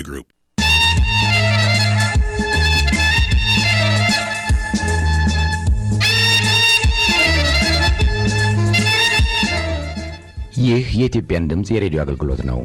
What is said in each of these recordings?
Group. ይህ የኢትዮጵያን ድምፅ የሬዲዮ አገልግሎት ነው።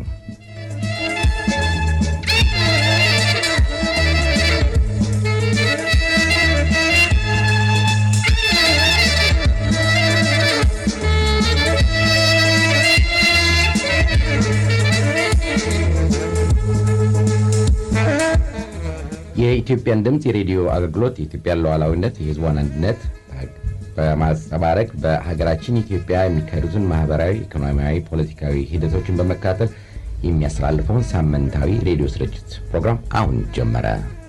የኢትዮጵያን ድምፅ የሬዲዮ አገልግሎት የኢትዮጵያን ሉዓላዊነት፣ የሕዝቧን አንድነት በማንጸባረቅ በሀገራችን ኢትዮጵያ የሚካሄዱትን ማህበራዊ፣ ኢኮኖሚያዊ፣ ፖለቲካዊ ሂደቶችን በመከታተል የሚያስተላልፈውን ሳምንታዊ ሬዲዮ ስርጭት ፕሮግራም አሁን ጀመረ።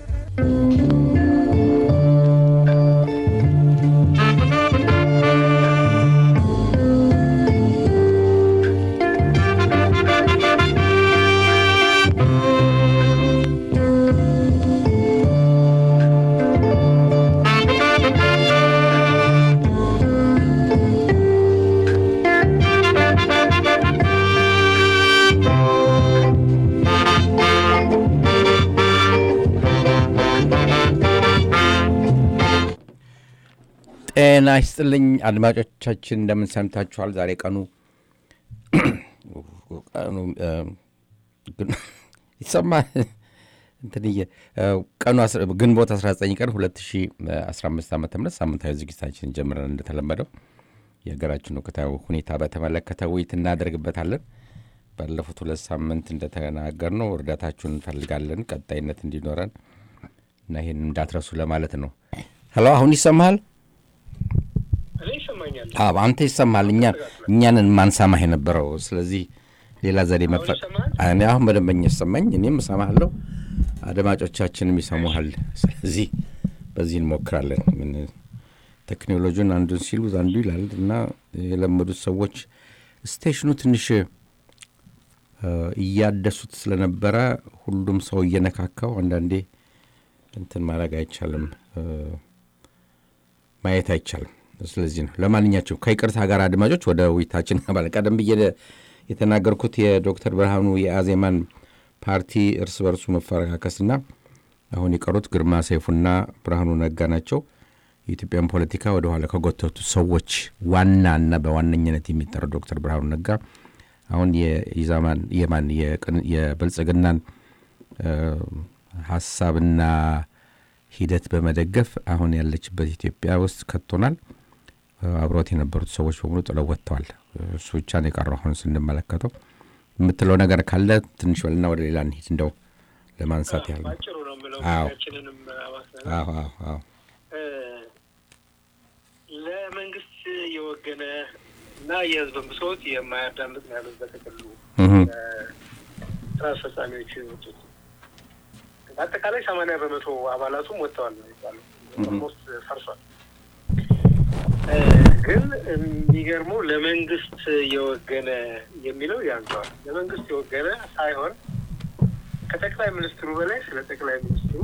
ጤና ይስጥልኝ አድማጮቻችን፣ እንደምን ሰምታችኋል? ዛሬ ቀኑ ቀኑ ይሰማል እንትንዬ ቀኑ ግንቦት 19 ቀን 2015 ዓ ም ሳምንታዊ ዝግጅታችን ጀምረን እንደተለመደው የሀገራችን ወቅታዊ ሁኔታ በተመለከተ ውይይት እናደርግበታለን። ባለፉት ሁለት ሳምንት እንደተናገርነው እርዳታችሁን እንፈልጋለን ቀጣይነት እንዲኖረን እና ይህን እንዳትረሱ ለማለት ነው። ሄሎ፣ አሁን ይሰማሃል? አዎ አንተ ይሰማል። እኛ እኛንን ማንሰማህ የነበረው ስለዚህ ሌላ ዘዴ መፈ እኔ አሁን በደንበኛ ይሰማኝ፣ እኔም እሰማሃለሁ፣ አድማጮቻችንም ይሰሙሃል። ስለዚህ በዚህ እንሞክራለን። ምን ቴክኖሎጂን አንዱን ሲሉ አንዱ ይላል እና የለመዱት ሰዎች ስቴሽኑ ትንሽ እያደሱት ስለነበረ ሁሉም ሰው እየነካካው አንዳንዴ እንትን ማድረግ አይቻልም፣ ማየት አይቻልም። ስለዚህ ነው። ለማንኛቸው ከይቅርታ ጋር አድማጮች ወደ ውይይታችን ባለ ቀደም ብዬ የተናገርኩት የዶክተር ብርሃኑ የአዜማን ፓርቲ እርስ በርሱ መፈረካከስና አሁን የቀሩት ግርማ ሰይፉና ብርሃኑ ነጋ ናቸው። የኢትዮጵያን ፖለቲካ ወደ ኋላ ከጎተቱ ሰዎች ዋናና በዋነኝነት የሚጠራው ዶክተር ብርሃኑ ነጋ አሁን የኢዛማን የማን የብልጽግናን ሀሳብና ሂደት በመደገፍ አሁን ያለችበት ኢትዮጵያ ውስጥ ከቶናል። አብሮት የነበሩት ሰዎች በሙሉ ጥለው ወጥተዋል። እሱ ብቻ ነው የቀረው። አሁን ስንመለከተው የምትለው ነገር ካለ ትንሽ በልና ወደ ሌላ እንሂድ። እንደው ለማንሳት ያህል ነው። ለመንግስት የወገነ እና የህዝብን ብሶት የማያዳምጥ ነው ያሉት በጥቅሉ ስራ አስፈጻሚዎቹ የወጡት በአጠቃላይ ሰማንያ በመቶ አባላቱም ወጥተዋል ነው የሚባለው። ኦልሞስት ፈርሷል። ግን የሚገርመው ለመንግስት የወገነ የሚለው ያንሰዋል። ለመንግስት የወገነ ሳይሆን ከጠቅላይ ሚኒስትሩ በላይ ስለ ጠቅላይ ሚኒስትሩ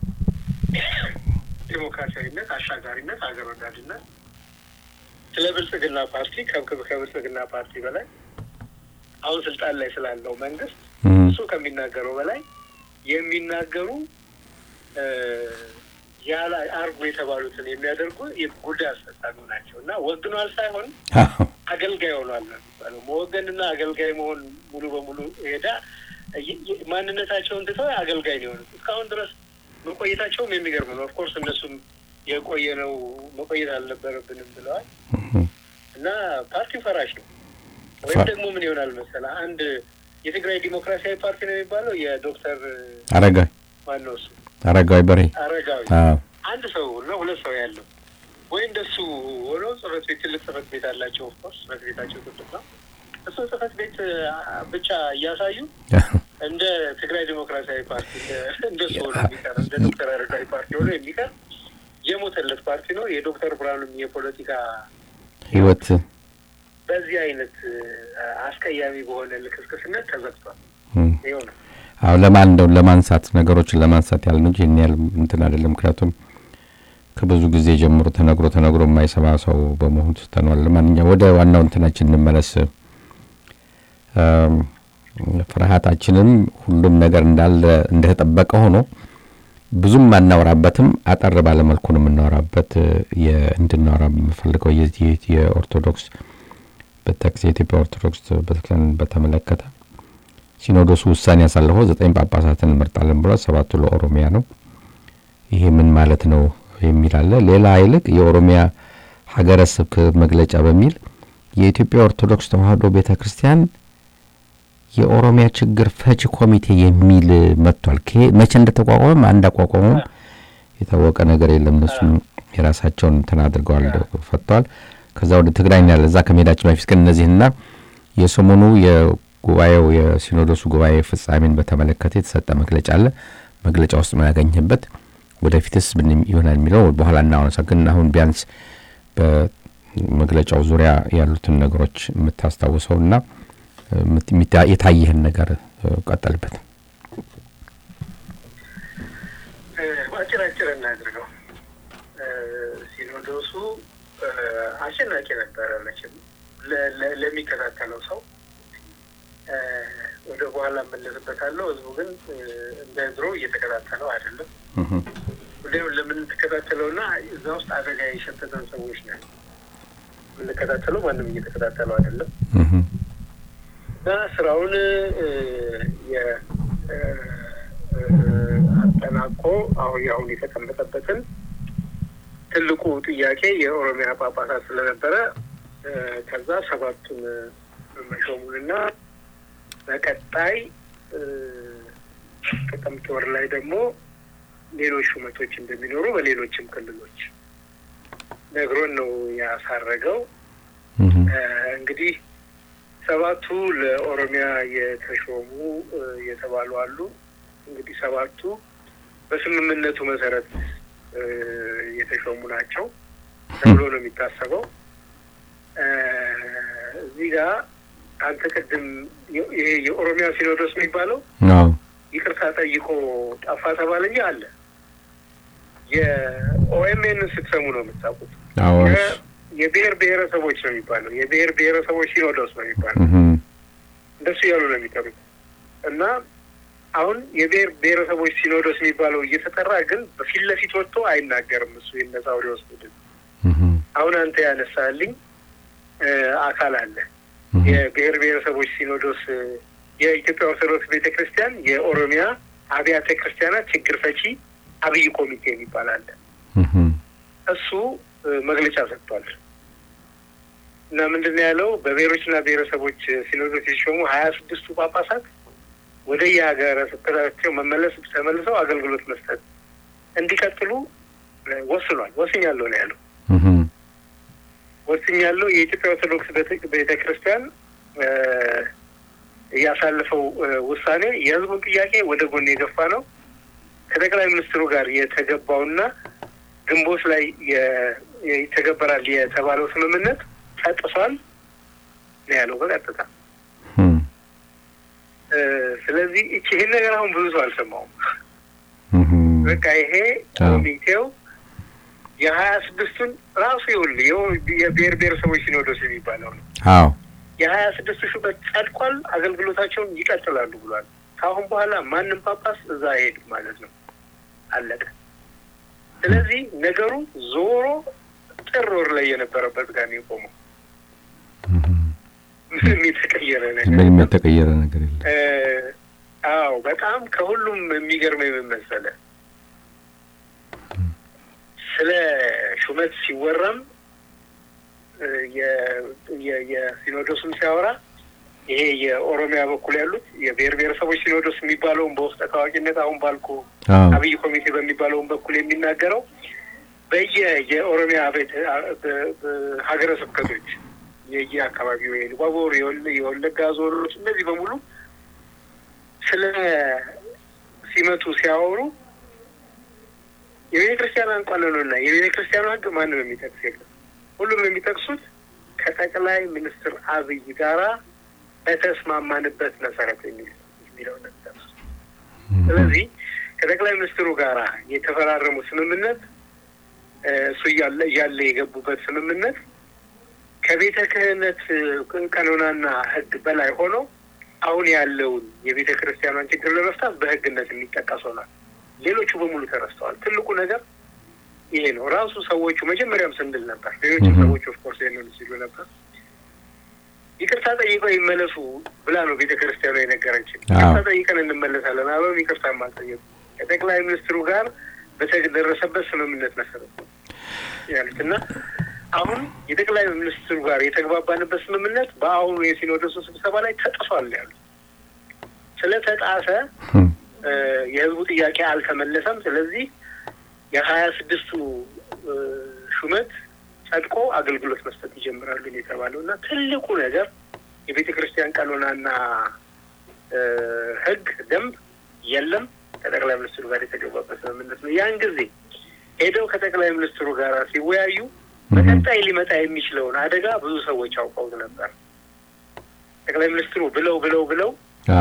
ዴሞክራሲያዊነት፣ አሻጋሪነት፣ ሀገር ወዳድነት ስለ ብልጽግና ፓርቲ ከብልጽግና ፓርቲ በላይ አሁን ስልጣን ላይ ስላለው መንግስት እሱ ከሚናገረው በላይ የሚናገሩ ያላ አርጉ የተባሉትን የሚያደርጉ ጉዳይ አስፈጻሚ ናቸው እና ወግኗል ሳይሆን አገልጋይ ሆኗል ነው የሚባለው። መወገንና አገልጋይ መሆን ሙሉ በሙሉ ሄዳ ማንነታቸውን ትተው አገልጋይ ነው የሆኑት። እስካሁን ድረስ መቆየታቸውም የሚገርም ነው። ኦፍኮርስ እነሱም የቆየ ነው መቆየት አልነበረብንም ብለዋል እና ፓርቲው ፈራሽ ነው ወይም ደግሞ ምን ይሆናል መሰለህ አንድ የትግራይ ዲሞክራሲያዊ ፓርቲ ነው የሚባለው የዶክተር አረጋዊ ማን ነው እሱ አረጋዊ በሬ አረጋዊ አንድ ሰው እና ሁለት ሰው ያለው ወይ እንደሱ ሆነው ጽህፈት ቤት ትልቅ ጽህፈት ቤት አላቸው። ኦፍኮርስ ጽህፈት ቤታቸው ትልቅ ነው። እሱን ጽህፈት ቤት ብቻ እያሳዩ እንደ ትግራይ ዲሞክራሲያዊ ፓርቲ እንደሱ ሆኖ የሚቀር እንደ ዶክተር አረጋዊ ፓርቲ ሆኖ የሚቀር የሞተለት ፓርቲ ነው። የዶክተር ብርሃኑም የፖለቲካ ህይወት በዚህ አይነት አስቀያሚ በሆነ ልክስክስነት ተዘግቷል። ይኸው ነው። አዎ ለማን እንደው ለማንሳት ነገሮችን ለማንሳት ያህል እንጂ ይህን ያህል እንትን አይደለም። ምክንያቱም ከብዙ ጊዜ ጀምሮ ተነግሮ ተነግሮ የማይሰማ ሰው በመሆኑ ትተነዋል። ለማንኛውም ወደ ዋናው እንትናችን እንመለስ። ፍርሃታችንም ሁሉም ነገር እንዳለ እንደተጠበቀ ሆኖ ብዙም አናወራበትም። አጠር ባለመልኩ ነው የምናወራበት። እንድናወራ የምፈልገው የዚህ የኦርቶዶክስ የኢትዮጵያ ኦርቶዶክስ ቤተክርስቲያን በተመለከተ ሲኖዶሱ ውሳኔ ያሳለፈው ዘጠኝ ጳጳሳትን እንመርጣለን ብሏል። ሰባቱ ለኦሮሚያ ነው። ይሄ ምን ማለት ነው የሚል አለ። ሌላ ይልቅ የኦሮሚያ ሀገረ ስብከት መግለጫ በሚል የኢትዮጵያ ኦርቶዶክስ ተዋሕዶ ቤተ ክርስቲያን የኦሮሚያ ችግር ፈቺ ኮሚቴ የሚል መጥቷል። መቼ እንደተቋቋመም አንድ አቋቋመም የታወቀ ነገር የለም። እነሱም የራሳቸውን እንትን አድርገዋል፣ ፈጥተዋል። ከዛ ወደ ትግራይ ያለ እዛ ከመሄዳችን በፊት ግን እነዚህና የሰሞኑ የጉባኤው የሲኖዶሱ ጉባኤ ፍጻሜን በተመለከተ የተሰጠ መግለጫ አለ። መግለጫ ውስጥ ምን ያገኘበት ወደፊትስ ምን ይሆናል የሚለው በኋላ እናወሳ። ግን አሁን ቢያንስ በመግለጫው ዙሪያ ያሉትን ነገሮች የምታስታውሰውና የታየህን ነገር ቀጠልበት። አጭር አጭር እናድርገው። ሲኖዶሱ አሸናቂ ነበረ መቼም ለሚከታተለው ሰው ወደ በኋላ እመለስበታለሁ። ህዝቡ ግን እንደ ድሮ እየተከታተለው አይደለም። ጉዳዩን ለምንተከታተለውና እዛ ውስጥ አደጋ የሸተተን ሰዎች ነን የምንከታተለው። ማንም እየተከታተለው አይደለም እና ስራውን አጠናቆ አሁን አሁን የተቀመጠበትን ትልቁ ጥያቄ የኦሮሚያ ጳጳሳት ስለነበረ ከዛ ሰባቱን መሾሙንና በቀጣይ ጥቅምት ወር ላይ ደግሞ ሌሎች ሹመቶች እንደሚኖሩ በሌሎችም ክልሎች ነግሮን ነው ያሳረገው። እንግዲህ ሰባቱ ለኦሮሚያ የተሾሙ የተባሉ አሉ። እንግዲህ ሰባቱ በስምምነቱ መሰረት የተሾሙ ናቸው ተብሎ ነው የሚታሰበው። እዚህ ጋር አንተ ቅድም ይሄ የኦሮሚያ ሲኖዶስ የሚባለው ይቅርታ ጠይቆ ጠፋ ተባለ እንጂ አለ። የኦኤምኤን ስትሰሙ ነው የምታውቁት። የብሔር ብሔረሰቦች ነው የሚባለው። የብሔር ብሔረሰቦች ሲኖዶስ ነው የሚባለው። እንደሱ እያሉ ነው የሚጠሩት እና አሁን የብሔር ብሔረሰቦች ሲኖዶስ የሚባለው እየተጠራ ግን በፊት ለፊት ወጥቶ አይናገርም። እሱ የነሳውሪዎስ ቡድን አሁን አንተ ያነሳልኝ አካል አለ። የብሔር ብሔረሰቦች ሲኖዶስ የኢትዮጵያ ኦርቶዶክስ ቤተ ክርስቲያን የኦሮሚያ አብያተ ክርስቲያናት ችግር ፈቺ አብይ ኮሚቴ የሚባል አለ። እሱ መግለጫ ሰጥቷል እና ምንድን ነው ያለው? በብሔሮችና ብሔረሰቦች ሲኖዶስ የተሾሙ ሀያ ስድስቱ ጳጳሳት ወደ የሀገረ ስብከታቸው መመለስ ተመልሰው አገልግሎት መስጠት እንዲቀጥሉ ወስኗል። ወስኛለሁ ነው ያለው። ወስኛለሁ የኢትዮጵያ ኦርቶዶክስ ቤተ ክርስቲያን ያሳለፈው ውሳኔ የሕዝቡን ጥያቄ ወደ ጎን የገፋ ነው። ከጠቅላይ ሚኒስትሩ ጋር የተገባውና ግንቦት ላይ ይተገበራል የተባለው ስምምነት ተጥሷል ነው ያለው በቀጥታ። ስለዚህ እቺ ይህን ነገር አሁን ብዙ ሰው አልሰማውም። በቃ ይሄ ኮሚቴው የሀያ ስድስቱን ራሱ ይኸውልህ የብሔር ብሔረሰቦች ሲኖዶስ የሚባለው ነው። አዎ የሀያ ስድስቱ ሹመት ጸድቋል። አገልግሎታቸውን ይቀጥላሉ ብሏል። ከአሁን በኋላ ማንም ጳጳስ እዛ አይሄድም ማለት ነው። አለቀ። ስለዚህ ነገሩ ዞሮ ጥር ወር ላይ የነበረበት ጋር ነው የቆመው። ምንም የተቀየረ ነገር ምንም የተቀየረ ነገር የለም። አዎ በጣም ከሁሉም የሚገርመው የምን መሰለህ፣ ስለ ሹመት ሲወራም የሲኖዶስም ሲያወራ ይሄ የኦሮሚያ በኩል ያሉት የብሔር ብሔረሰቦች ሲኖዶስ የሚባለውን በውስጠ ታዋቂነት አሁን ባልኩ አብይ ኮሚቴ በሚባለውን በኩል የሚናገረው በየ የኦሮሚያ ቤት ሀገረ ስብከቶች የየ አካባቢው የኢሉባቦር የወለጋ ዞኖች እነዚህ በሙሉ ስለ ሲመቱ ሲያወሩ የቤተ ክርስቲያን ቀኖንና የቤተ ክርስቲያኑ ሕግ ማንም የሚጠቅስ የለም። ሁሉም የሚጠቅሱት ከጠቅላይ ሚኒስትር አብይ ጋራ በተስማማንበት መሰረት የሚለው ነው የሚጠቅሱት። ስለዚህ ከጠቅላይ ሚኒስትሩ ጋራ የተፈራረሙ ስምምነት እሱ እያለ እያለ የገቡበት ስምምነት ከቤተ ክህነት ቀኖናና ሕግ በላይ ሆኖ አሁን ያለውን የቤተ ክርስቲያኗን ችግር ለመፍታት በሕግነት የሚጠቀስ ሆኗል። ሌሎቹ በሙሉ ተረስተዋል። ትልቁ ነገር ይሄ ነው። ራሱ ሰዎቹ መጀመሪያም ስንል ነበር፣ ሌሎችም ሰዎች ኦፍኮርስ ይህንን ሲሉ ነበር። ይቅርታ ጠይቀው ይመለሱ ብላ ነው ቤተ ክርስቲያኗ የነገረችን። ይቅርታ ጠይቀን እንመለሳለን አበም ይቅርታ አልጠየቁ ከጠቅላይ ሚኒስትሩ ጋር በተደረሰበት ስምምነት መሰረት ነው ያሉት እና አሁን የጠቅላይ ሚኒስትሩ ጋር የተግባባንበት ስምምነት በአሁኑ የሲኖዶሱ ስብሰባ ላይ ተጥሷል ያሉት። ስለተጣሰ የህዝቡ ጥያቄ አልተመለሰም። ስለዚህ የሀያ ስድስቱ ሹመት ጸድቆ አገልግሎት መስጠት ይጀምራሉ የተባለው እና ትልቁ ነገር የቤተ ክርስቲያን ቀኖናና ህግ ደንብ የለም ከጠቅላይ ሚኒስትሩ ጋር የተገባበት ስምምነት ነው። ያን ጊዜ ሄደው ከጠቅላይ ሚኒስትሩ ጋር ሲወያዩ በቀጣይ ሊመጣ የሚችለውን አደጋ ብዙ ሰዎች አውቀውት ነበር። ጠቅላይ ሚኒስትሩ ብለው ብለው ብለው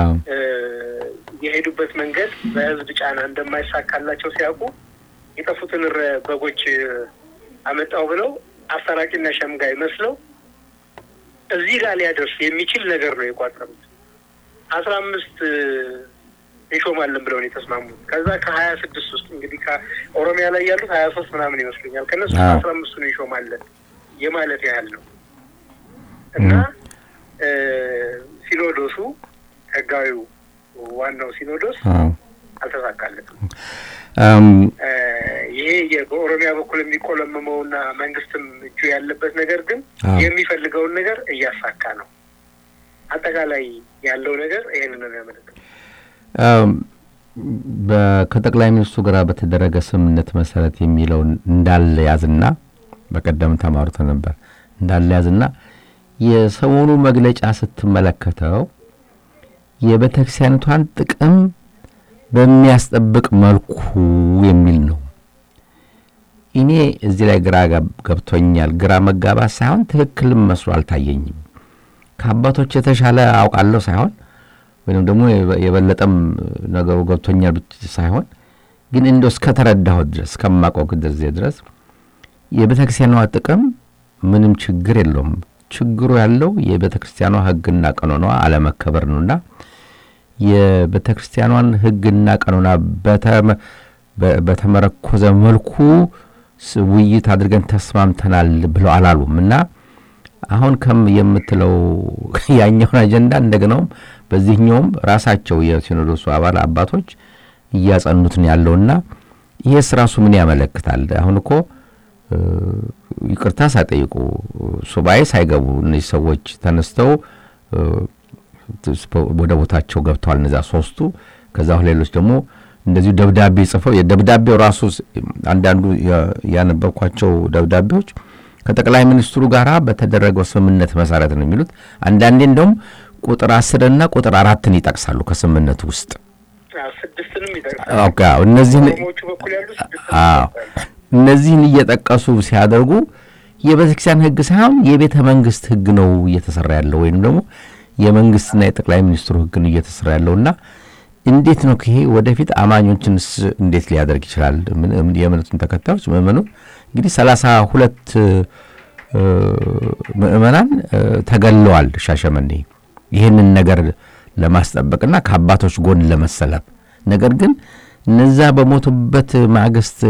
የሄዱበት መንገድ በህዝብ ጫና እንደማይሳካላቸው ሲያውቁ የጠፉትን በጎች አመጣው ብለው አስታራቂና ሸምጋይ መስለው እዚህ ጋር ሊያደርስ የሚችል ነገር ነው የቋጠሩት። አስራ አምስት እንሾማለን ብለው ነው የተስማሙት። ከዛ ከሀያ ስድስት ውስጥ እንግዲህ ከኦሮሚያ ላይ ያሉት ሀያ ሶስት ምናምን ይመስሉኛል ከእነሱ አስራ አምስቱን እንሾማለን የማለት ያህል ነው እና ሲኖዶሱ ህጋዊው ዋናው ሲኖዶስ አልተሳካለትም። ይሄ በኦሮሚያ በኩል የሚቆለመመውና መንግስትም እጁ ያለበት ነገር ግን የሚፈልገውን ነገር እያሳካ ነው። አጠቃላይ ያለው ነገር ይህንን ነው ያመለክተው። ከጠቅላይ ሚኒስትሩ ጋር በተደረገ ስምምነት መሰረት የሚለውን እንዳለ ያዝና በቀደም ተማሩት ነበር እንዳለ ያዝና የሰሞኑ መግለጫ ስትመለከተው የቤተ ክርስቲያኒቷን ጥቅም በሚያስጠብቅ መልኩ የሚል ነው። እኔ እዚህ ላይ ግራ ገብቶኛል። ግራ መጋባት ሳይሆን ትክክልም መስሎ አልታየኝም። ከአባቶች የተሻለ አውቃለሁ ሳይሆን ወይም ደግሞ የበለጠም ነገሩ ገብቶኛል ሳይሆን ግን እንደው እስከተረዳሁት ድረስ እስከማውቀው ጊዜ ድረስ የቤተ ክርስቲያኗ ጥቅም ምንም ችግር የለውም። ችግሩ ያለው የቤተ ክርስቲያኗ ሕግና ቀኖኗ አለመከበር ነውና የቤተ ክርስቲያኗን ሕግና ቀኖና በተመረኮዘ መልኩ ውይይት አድርገን ተስማምተናል ብለው አላሉም እና አሁን ከም የምትለው ያኛውን አጀንዳ እንደገናውም በዚህኛውም ራሳቸው የሲኖዶሱ አባል አባቶች እያጸኑት ነው ያለውና ይሄስ ራሱ ምን ያመለክታል? አሁን እኮ ይቅርታ ሳይጠይቁ ሱባኤ ሳይገቡ እነዚህ ሰዎች ተነስተው ወደ ቦታቸው ገብተዋል። እነዚያ ሶስቱ ከዛ ሌሎች ደግሞ እንደዚሁ ደብዳቤ ጽፈው የደብዳቤው ራሱ አንዳንዱ ያነበብኳቸው ደብዳቤዎች ከጠቅላይ ሚኒስትሩ ጋር በተደረገው ስምምነት መሰረት ነው የሚሉት። አንዳንዴ እንደውም ቁጥር አስርና ቁጥር አራትን ይጠቅሳሉ ከስምምነቱ ውስጥ እነዚህን እነዚህን እየጠቀሱ ሲያደርጉ የቤተ ክርስቲያን ሕግ ሳይሆን የቤተ መንግስት ሕግ ነው እየተሰራ ያለው ወይም ደግሞ የመንግስትና የጠቅላይ ሚኒስትሩ ሕግ ነው እየተሰራ ያለውና እንዴት ነው ይሄ ወደፊት አማኞችንስ እንዴት ሊያደርግ ይችላል? የእምነቱን ተከታዮች ምእመኑ እንግዲህ ሰላሳ ሁለት ምእመናን ተገለዋል ሻሸመኔ ይህንን ነገር ለማስጠበቅና ከአባቶች ጎን ለመሰለፍ ነገር ግን እነዛ በሞቱበት ማግስት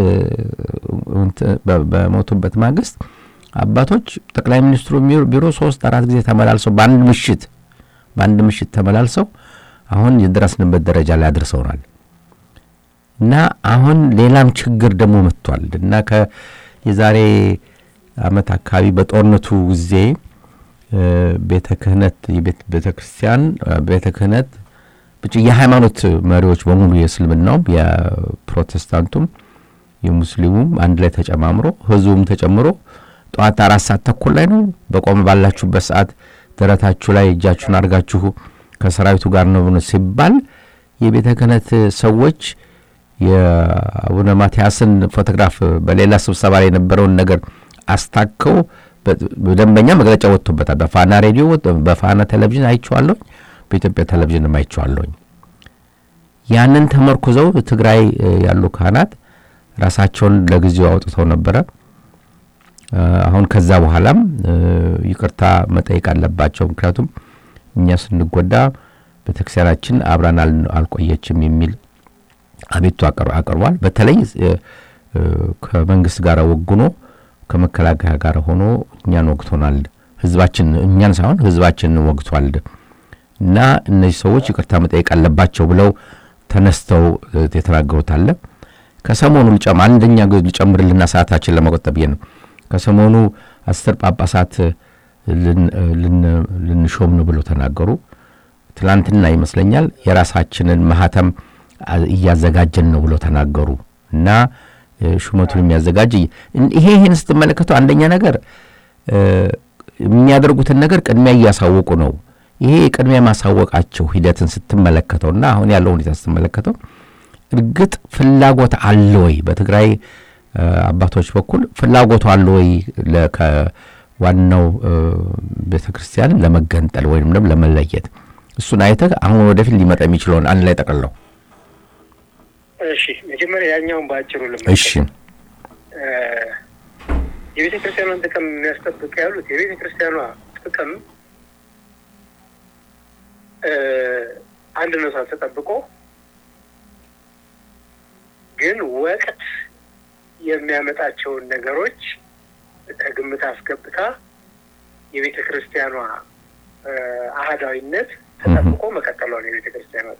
በሞቱበት ማግስት አባቶች ጠቅላይ ሚኒስትሩ ቢሮ ሶስት አራት ጊዜ ተመላልሰው በአንድ ምሽት በአንድ ምሽት ተመላልሰው አሁን የደረስንበት ደረጃ ላይ አድርሰውናል እና አሁን ሌላም ችግር ደግሞ መጥቷል እና የዛሬ ዓመት አካባቢ በጦርነቱ ጊዜ ቤተ ክህነት ቤተ ክርስቲያን ቤተ ክህነት ብቻ የሃይማኖት መሪዎች በሙሉ የእስልምናውም የፕሮቴስታንቱም የሙስሊሙም አንድ ላይ ተጨማምሮ ህዝቡም ተጨምሮ ጠዋት አራት ሰዓት ተኩል ላይ ነው በቆመ ባላችሁበት ሰዓት ደረታችሁ ላይ እጃችሁን አድርጋችሁ ከሰራዊቱ ጋር ነው ሲባል የቤተ ክህነት ሰዎች የአቡነ ማትያስን ፎቶግራፍ በሌላ ስብሰባ ላይ የነበረውን ነገር አስታከው በደንበኛ መግለጫ ወጥቶበታል። በፋና ሬዲዮ፣ በፋና ቴሌቪዥን አይቼዋለሁኝ፣ በኢትዮጵያ ቴሌቪዥንም አይቼዋለሁኝ። ያንን ተመርኩዘው ትግራይ ያሉ ካህናት ራሳቸውን ለጊዜው አውጥተው ነበረ። አሁን ከዛ በኋላም ይቅርታ መጠየቅ አለባቸው። ምክንያቱም እኛ ስንጎዳ ቤተክርስቲያናችን አብራን አልቆየችም የሚል አቤቱ አቅርቧል። በተለይ ከመንግስት ጋር ወግኖ ከመከላከያ ጋር ሆኖ እኛን ወግቶናል። ህዝባችን እኛን ሳይሆን ህዝባችንን ወግቷል እና እነዚህ ሰዎች ይቅርታ መጠየቅ አለባቸው ብለው ተነስተው የተናገሩት አለ። ከሰሞኑ ልጨም አንደኛ ልጨምርልና ሰዓታችን ለመቆጠብ ነው። ከሰሞኑ አስር ጳጳሳት ልንሾም ነው ብለው ተናገሩ። ትላንትና ይመስለኛል የራሳችንን ማህተም እያዘጋጀን ነው ብለው ተናገሩ እና ሹመቱን የሚያዘጋጅ ይሄ ይህን ስትመለከተው አንደኛ ነገር የሚያደርጉትን ነገር ቅድሚያ እያሳወቁ ነው። ይሄ የቅድሚያ ማሳወቃቸው ሂደትን ስትመለከተው እና አሁን ያለው ሁኔታ ስትመለከተው እርግጥ ፍላጎት አለ ወይ በትግራይ አባቶች በኩል ፍላጎቱ አለ ወይ ከዋናው ቤተ ክርስቲያን ለመገንጠል ወይም ደግሞ ለመለየት? እሱን አይተህ አሁን ወደፊት ሊመጣ የሚችለውን አንድ ላይ ጠቅልለው። እሺ፣ መጀመሪያ ያኛውን በአጭሩ ልመ እሺ የቤተ ክርስቲያኗን ጥቅም የሚያስጠብቅ ያሉት የቤተ ክርስቲያኗ ጥቅም አንድነቷ ተጠብቆ ግን ወቅት የሚያመጣቸውን ነገሮች ከግምት አስገብታ የቤተ ክርስቲያኗ አህዳዊነት ተጠብቆ መቀጠሏን የቤተ ክርስቲያኗ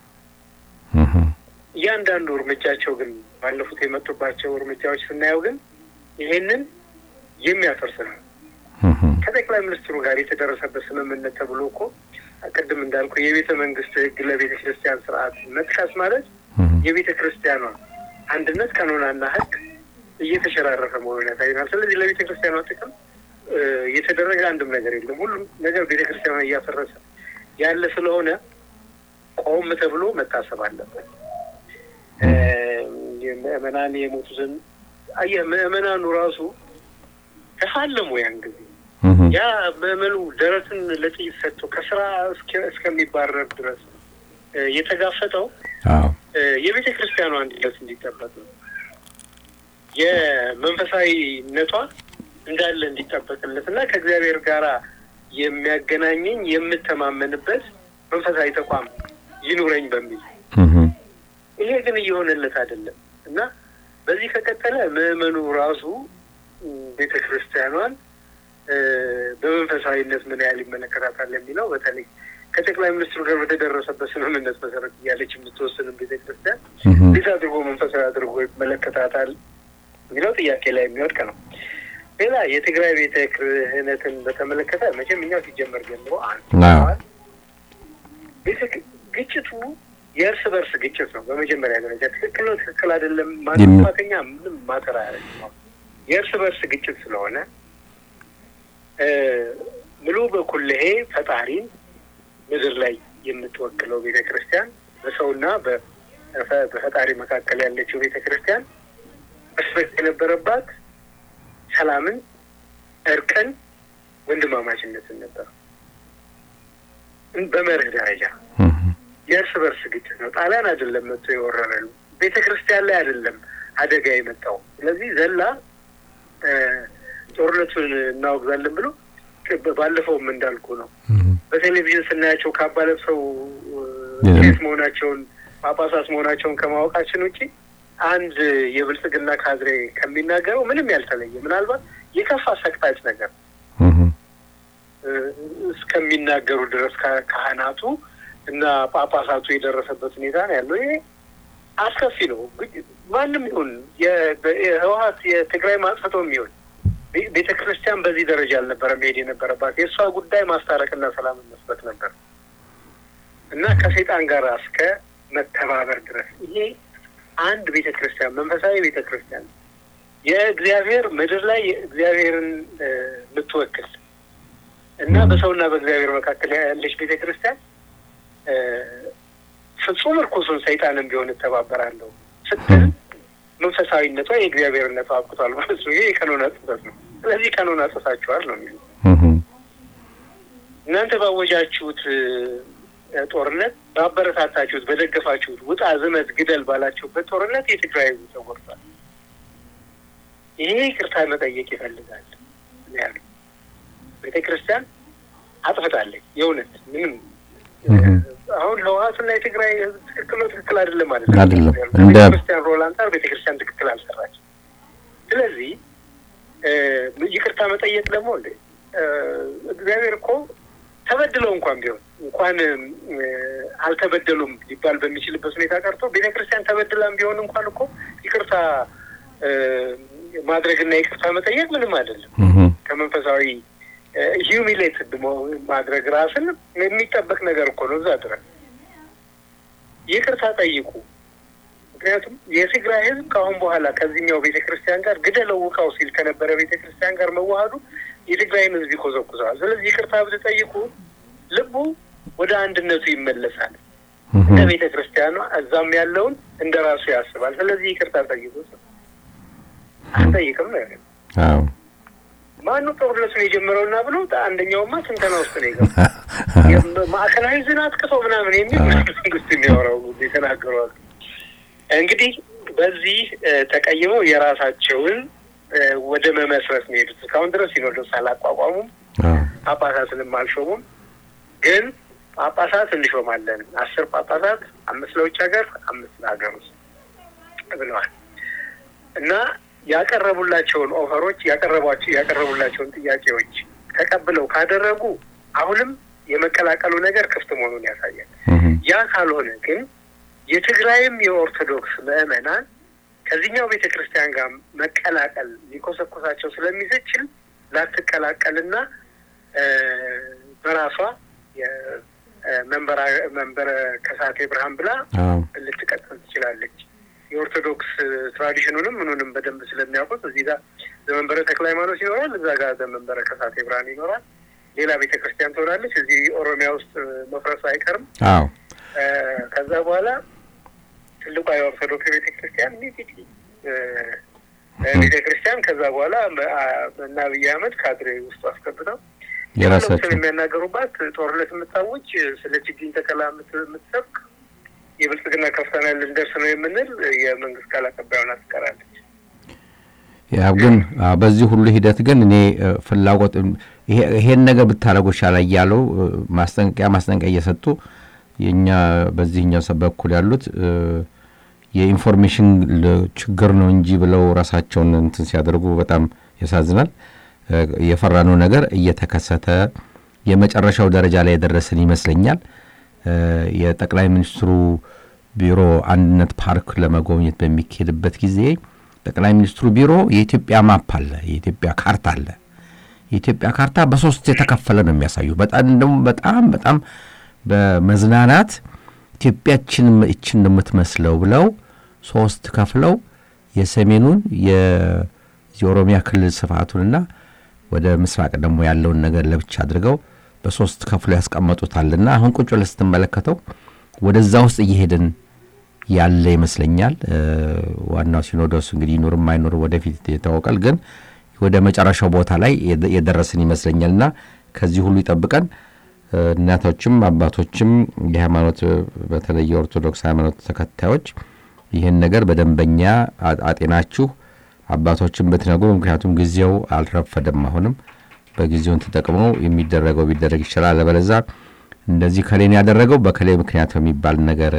እያንዳንዱ እርምጃቸው ግን ባለፉት የመጡባቸው እርምጃዎች ስናየው ግን ይሄንን የሚያፈርስ ነው። ከጠቅላይ ሚኒስትሩ ጋር የተደረሰበት ስምምነት ተብሎ እኮ ቅድም እንዳልኩ የቤተ መንግስት ሕግ ለቤተ ክርስቲያን ስርዓት መጥቀስ ማለት የቤተ ክርስቲያኗ አንድነት ቀኖናና ሕግ እየተሸራረፈ መሆኑን ያሳይናል። ስለዚህ ለቤተ ክርስቲያኗ ጥቅም የተደረገ አንድም ነገር የለም። ሁሉም ነገር ቤተ ክርስቲያኗ እያፈረሰ ያለ ስለሆነ ቆም ተብሎ መታሰብ አለበት። ምዕመናን የሞቱትን አየህ፣ ምዕመናኑ ራሱ ተፋለሙ ያን ጊዜ ያ ምዕመኑ ደረትን ለጥይት ሰጥቶ ከስራ እስከሚባረር ድረስ የተጋፈጠው የቤተ ክርስቲያኗ አንድነት እንዲጠበቅ ነው። የመንፈሳዊነቷ እንዳለ እንዲጠበቅለት እና ከእግዚአብሔር ጋር የሚያገናኘኝ የምተማመንበት መንፈሳዊ ተቋም ይኑረኝ በሚል ይሄ ግን እየሆነለት አይደለም እና በዚህ ከቀጠለ ምዕመኑ ራሱ ቤተ ክርስቲያኗን በመንፈሳዊነት ምን ያህል ይመለከታታል የሚለው በተለይ ከጠቅላይ ሚኒስትሩ ጋር በተደረሰበት ስምምነት መሰረት እያለች የምትወስንም ቤተ ክርስቲያን እንዴት አድርጎ መንፈሳዊ አድርጎ ይመለከታታል የሚለው ጥያቄ ላይ የሚወድቅ ነው። ሌላ የትግራይ ቤተ ክህነትን በተመለከተ መቼም እኛው ሲጀመር ጀምሮ አንድ ግጭቱ የእርስ በርስ ግጭት ነው። በመጀመሪያ ደረጃ ትክክል ነው፣ ትክክል አይደለም፣ ማንም ጥፋተኛ ምንም ማተር ነው። የእርስ በርስ ግጭት ስለሆነ ሙሉ በኩልሄ ፈጣሪን ምድር ላይ የምትወክለው ቤተ ክርስቲያን በሰውና በፈጣሪ መካከል ያለችው ቤተ ክርስቲያን መስበክ የነበረባት ሰላምን፣ እርቅን፣ ወንድማማችነትን ነበር በመርህ ደረጃ የእርስ በርስ ግጭት ነው። ጣሊያን አይደለም መጥቶ የወረረሉ ቤተ ክርስቲያን ላይ አይደለም አደጋ የመጣው። ስለዚህ ዘላ ጦርነቱን እናወግዛለን ብሎ ባለፈውም እንዳልኩ ነው። በቴሌቪዥን ስናያቸው ካባ ለብሰው ቄስ መሆናቸውን ጳጳሳት መሆናቸውን ከማወቃችን ውጪ አንድ የብልጽግና ካድሬ ከሚናገረው ምንም ያልተለየ ምናልባት የከፋ ሰቅጣጭ ነገር እስከሚናገሩ ድረስ ካህናቱ እና ጳጳሳቱ የደረሰበት ሁኔታ ነው ያለው። ይሄ አስከፊ ነው። ማንም ይሁን የህወሀት የትግራይ ማጽፈቶም ይሁን ቤተ ክርስቲያን በዚህ ደረጃ አልነበረም መሄድ የነበረባት። የእሷ ጉዳይ ማስታረቅና ሰላምን መስበት ነበር እና ከሰይጣን ጋር እስከ መተባበር ድረስ ይሄ አንድ ቤተ ክርስቲያን መንፈሳዊ ቤተ ክርስቲያን የእግዚአብሔር ምድር ላይ እግዚአብሔርን የምትወክል እና በሰውና በእግዚአብሔር መካከል ያለች ቤተ ክርስቲያን ፍጹም እርኩሱን ሰይጣንም ቢሆን እተባበራለሁ ስትል መንፈሳዊነቷ የእግዚአብሔርነቷ አብቅቷል ማለት ነው። ይሄ የቀኖና ጥሰት ነው። ስለዚህ ቀኖና ጥሳችኋል ነው የሚሉ እናንተ ባወጃችሁት ጦርነት ባበረታታችሁት፣ በደገፋችሁት ውጣ፣ ዝመት፣ ግደል ባላችሁበት ጦርነት የትግራይ ህዝብ ተጎድቷል። ይሄ ይቅርታ መጠየቅ ይፈልጋል ያሉ ቤተ ክርስቲያን አጥፍታለች። የእውነት ምንም አሁን ህወሀትና የትግራይ ህዝብ ትክክል ነው ትክክል አይደለም ማለት አይደለም። እንደ ቤተክርስቲያን ሮል አንጻር ቤተክርስቲያን ትክክል አልሰራችም። ስለዚህ ይቅርታ መጠየቅ ደግሞ እንደ እግዚአብሔር እኮ ተበድለው እንኳን ቢሆን እንኳን አልተበደሉም ሊባል በሚችልበት ሁኔታ ቀርቶ ቤተክርስቲያን ተበድላም ቢሆን እንኳን እኮ ይቅርታ ማድረግና ይቅርታ መጠየቅ ምንም አይደለም። ከመንፈሳዊ ሂዩሚሌት ማድረግ ራስን የሚጠበቅ ነገር እኮ ነው። እዛ ድረስ ይቅርታ ጠይቁ። ምክንያቱም የትግራይ ህዝብ ከአሁን በኋላ ከዚህኛው ቤተ ክርስቲያን ጋር ግደለው ውቃው ሲል ከነበረ ቤተ ክርስቲያን ጋር መዋሃዱ የትግራይን ህዝብ ይኮዘኩዘዋል። ስለዚህ ይቅርታ ብትጠይቁ ልቡ ወደ አንድነቱ ይመለሳል። እንደ ቤተ ክርስቲያኗ እዛም ያለውን እንደ ራሱ ያስባል። ስለዚህ ይቅርታ ጠይቁ። አንጠይቅም ነው ያለ ማነው ጦርነቱን የጀመረውና ብሎ አንደኛውማ ትንተና ውስጥ ነው የገባ ማዕከላዊ ዝን አጥቅተው ምናምን የሚል መንግስት የሚያወራው የተናገረዋል። እንግዲህ በዚህ ተቀይመው የራሳቸውን ወደ መመስረት ነው የሄዱት። እስካሁን ድረስ ሲኖዶስ አላቋቋሙም፣ ጳጳሳትንም አልሾሙም። ግን ጳጳሳት እንሾማለን፣ አስር ጳጳሳት፣ አምስት ለውጭ ሀገር፣ አምስት ለሀገር ውስጥ ብለዋል እና ያቀረቡላቸውን ኦፈሮች ያቀረቧቸው ያቀረቡላቸውን ጥያቄዎች ተቀብለው ካደረጉ አሁንም የመቀላቀሉ ነገር ክፍት መሆኑን ያሳያል። ያ ካልሆነ ግን የትግራይም የኦርቶዶክስ ምዕመናን ከዚህኛው ቤተ ክርስቲያን ጋር መቀላቀል ሊኮሰኮሳቸው ስለሚችል ላትቀላቀልና በራሷ መንበረ ከሳቴ ብርሃን ብላ ልትቀጥል ትችላለች። የኦርቶዶክስ ትራዲሽኑንም ምኑንም በደንብ ስለሚያውቁት እዚህ ጋር ዘመንበረ ተክለ ሃይማኖት ይኖራል፣ እዛ ጋር ዘመንበረ ከሳቴ ብርሃን ይኖራል። ሌላ ቤተ ክርስቲያን ትሆናለች። እዚህ ኦሮሚያ ውስጥ መፍረሱ አይቀርም። አዎ ከዛ በኋላ ትልቋ የኦርቶዶክስ ቤተ ክርስቲያን ሚጢጢ ቤተ ክርስቲያን ከዛ በኋላ እና አብይ አህመድ ካድሬ ውስጡ አስገብተው የራሳቸው የሚያናገሩባት ጦርነት የምታውጅ ስለ ችግኝ ተከላ የምትሰብክ የብልጽግና ከፍተና ልንደርስ ነው የምንል የመንግስት ቃል አቀባዩን ትቀራለች። ያው ግን በዚህ ሁሉ ሂደት ግን እኔ ፍላጎት ይሄን ነገር ብታደረጉ ይሻላል እያለው ማስጠንቀቂያ ማስጠንቀቂያ እየሰጡ የእኛ በዚህኛው ሰብ በኩል ያሉት የኢንፎርሜሽን ችግር ነው እንጂ ብለው ራሳቸውን እንትን ሲያደርጉ በጣም ያሳዝናል። የፈራነው ነገር እየተከሰተ የመጨረሻው ደረጃ ላይ የደረስን ይመስለኛል። የጠቅላይ ሚኒስትሩ ቢሮ አንድነት ፓርክ ለመጎብኘት በሚካሄድበት ጊዜ ጠቅላይ ሚኒስትሩ ቢሮ የኢትዮጵያ ማፕ አለ፣ የኢትዮጵያ ካርታ አለ። የኢትዮጵያ ካርታ በሶስት የተከፈለ ነው የሚያሳዩ በጣም ደግሞ በጣም በጣም በመዝናናት ኢትዮጵያችን እችን ነው የምትመስለው ብለው ሶስት ከፍለው የሰሜኑን የኦሮሚያ ክልል ስፋቱንና ወደ ምስራቅ ደግሞ ያለውን ነገር ለብቻ አድርገው በሶስት ከፍሎ ያስቀመጡታልና አሁን ቁጭ ብለህ ስትመለከተው ወደዛ ውስጥ እየሄድን ያለ ይመስለኛል። ዋናው ሲኖዶስ እንግዲህ ይኑርም አይኑር ወደፊት ይታወቃል። ግን ወደ መጨረሻው ቦታ ላይ የደረስን ይመስለኛልና ከዚህ ሁሉ ይጠብቀን። እናቶችም አባቶችም የሃይማኖት በተለይ የኦርቶዶክስ ሃይማኖት ተከታዮች ይህን ነገር በደንበኛ አጤናችሁ አባቶችን ብትነግሩ፣ ምክንያቱም ጊዜው አልረፈደም። አሁንም በጊዜውን ተጠቅመው የሚደረገው ቢደረግ ይችላል። አለበለዛ እንደዚህ ከሌን ያደረገው በከሌ ምክንያት የሚባል ነገር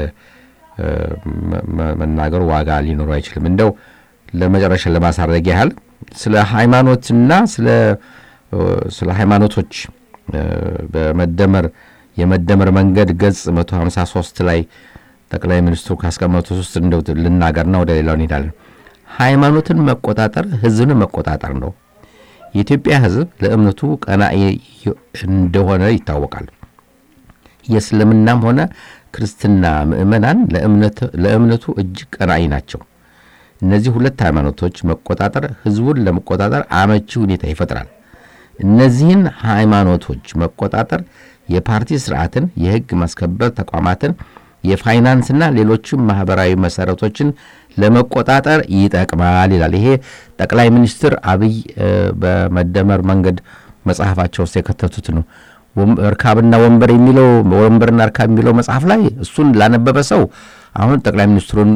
መናገሩ ዋጋ ሊኖሩ አይችልም። እንደው ለመጨረሻ ለማሳረግ ያህል ስለ ሃይማኖትና ስለ ሃይማኖቶች በመደመር የመደመር መንገድ ገጽ 153 ላይ ጠቅላይ ሚኒስትሩ ካስቀመጡት ውስጥ እንደው ልናገርና ወደ ሌላው እንሄዳለን። ሃይማኖትን መቆጣጠር ህዝብን መቆጣጠር ነው። የኢትዮጵያ ህዝብ ለእምነቱ ቀናኢ እንደሆነ ይታወቃል። የእስልምናም ሆነ ክርስትና ምእመናን ለእምነቱ እጅግ ቀናኢ ናቸው። እነዚህ ሁለት ሃይማኖቶች መቆጣጠር ህዝቡን ለመቆጣጠር አመቺ ሁኔታ ይፈጥራል። እነዚህን ሃይማኖቶች መቆጣጠር የፓርቲ ስርዓትን፣ የህግ ማስከበር ተቋማትን፣ የፋይናንስና ሌሎችም ማህበራዊ መሰረቶችን ለመቆጣጠር ይጠቅማል ይላል። ይሄ ጠቅላይ ሚኒስትር አብይ በመደመር መንገድ መጽሐፋቸው ውስጥ የከተቱት ነው። እርካብና ወንበር የሚለው ወንበርና እርካብ የሚለው መጽሐፍ ላይ እሱን ላነበበ ሰው አሁን ጠቅላይ ሚኒስትሩን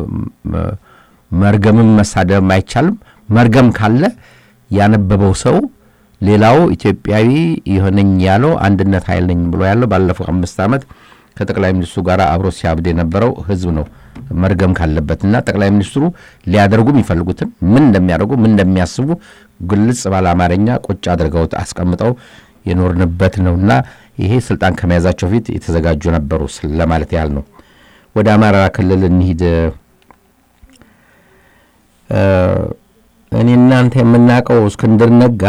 መርገምም መሳደብም አይቻልም። መርገም ካለ ያነበበው ሰው ሌላው ኢትዮጵያዊ የሆነኝ ያለው አንድነት ኃይል ነኝ ብሎ ያለው ባለፈው አምስት ዓመት ከጠቅላይ ሚኒስትሩ ጋር አብሮ ሲያብድ የነበረው ህዝብ ነው መርገም ካለበትና ጠቅላይ ሚኒስትሩ ሊያደርጉ የሚፈልጉትን ምን እንደሚያደርጉ ምን እንደሚያስቡ ግልጽ ባለ አማርኛ ቁጭ አድርገው አስቀምጠው የኖርንበት ነውና ይሄ ስልጣን ከመያዛቸው ፊት የተዘጋጁ ነበሩ ለማለት ያህል ነው። ወደ አማራ ክልል እንሂድ። እኔ እናንተ የምናውቀው እስክንድር ነጋ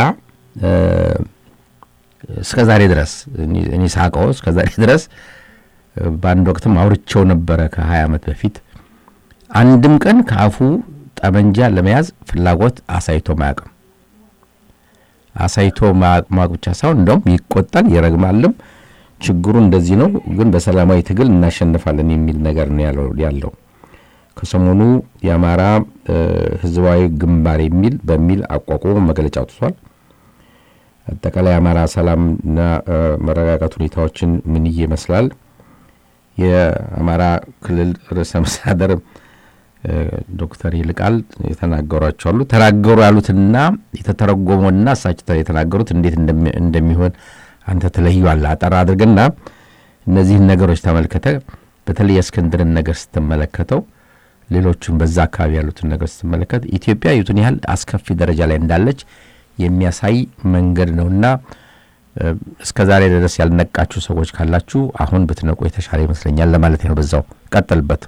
እስከ ዛሬ ድረስ እኔ ሳውቀው እስከ ዛሬ ድረስ በአንድ ወቅትም አውርቼው ነበረ ከ20 ዓመት በፊት አንድም ቀን ከአፉ ጠመንጃ ለመያዝ ፍላጎት አሳይቶ ማያውቅም። አሳይቶ ማወቅ ብቻ ሳይሆን እንደውም ይቆጣል፣ ይረግማልም። ችግሩ እንደዚህ ነው፣ ግን በሰላማዊ ትግል እናሸንፋለን የሚል ነገር ነው ያለው። ከሰሞኑ የአማራ ህዝባዊ ግንባር የሚል በሚል አቋቁሞ መግለጫ አውጥቷል። አጠቃላይ የአማራ ሰላምና መረጋጋት ሁኔታዎችን ምን ይመስላል? የአማራ ክልል ርዕሰ መስተዳድር ዶክተር ይልቃል የተናገሯቸው አሉ። ተናገሩ ያሉትና የተተረጎመውና እሳቸው የተናገሩት እንዴት እንደሚሆን አንተ ትለየዋለህ። አጠር አድርግና እነዚህን ነገሮች ተመልከተ። በተለይ የእስክንድርን ነገር ስትመለከተው፣ ሌሎቹን በዛ አካባቢ ያሉትን ነገር ስትመለከት ኢትዮጵያ የቱን ያህል አስከፊ ደረጃ ላይ እንዳለች የሚያሳይ መንገድ ነውና እስከ ዛሬ ድረስ ያልነቃችሁ ሰዎች ካላችሁ አሁን ብትነቁ የተሻለ ይመስለኛል ለማለት ነው። በዛው ቀጥልበት።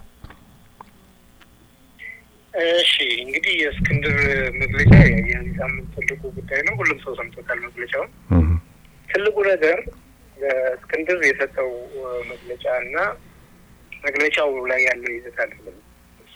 እሺ እንግዲህ የእስክንድር መግለጫ የዚህ ሳምንት ትልቁ ጉዳይ ነው። ሁሉም ሰው ሰምቶታል መግለጫውን። ትልቁ ነገር እስክንድር የሰጠው መግለጫ እና መግለጫው ላይ ያለው ይዘት አይደለም። እሱ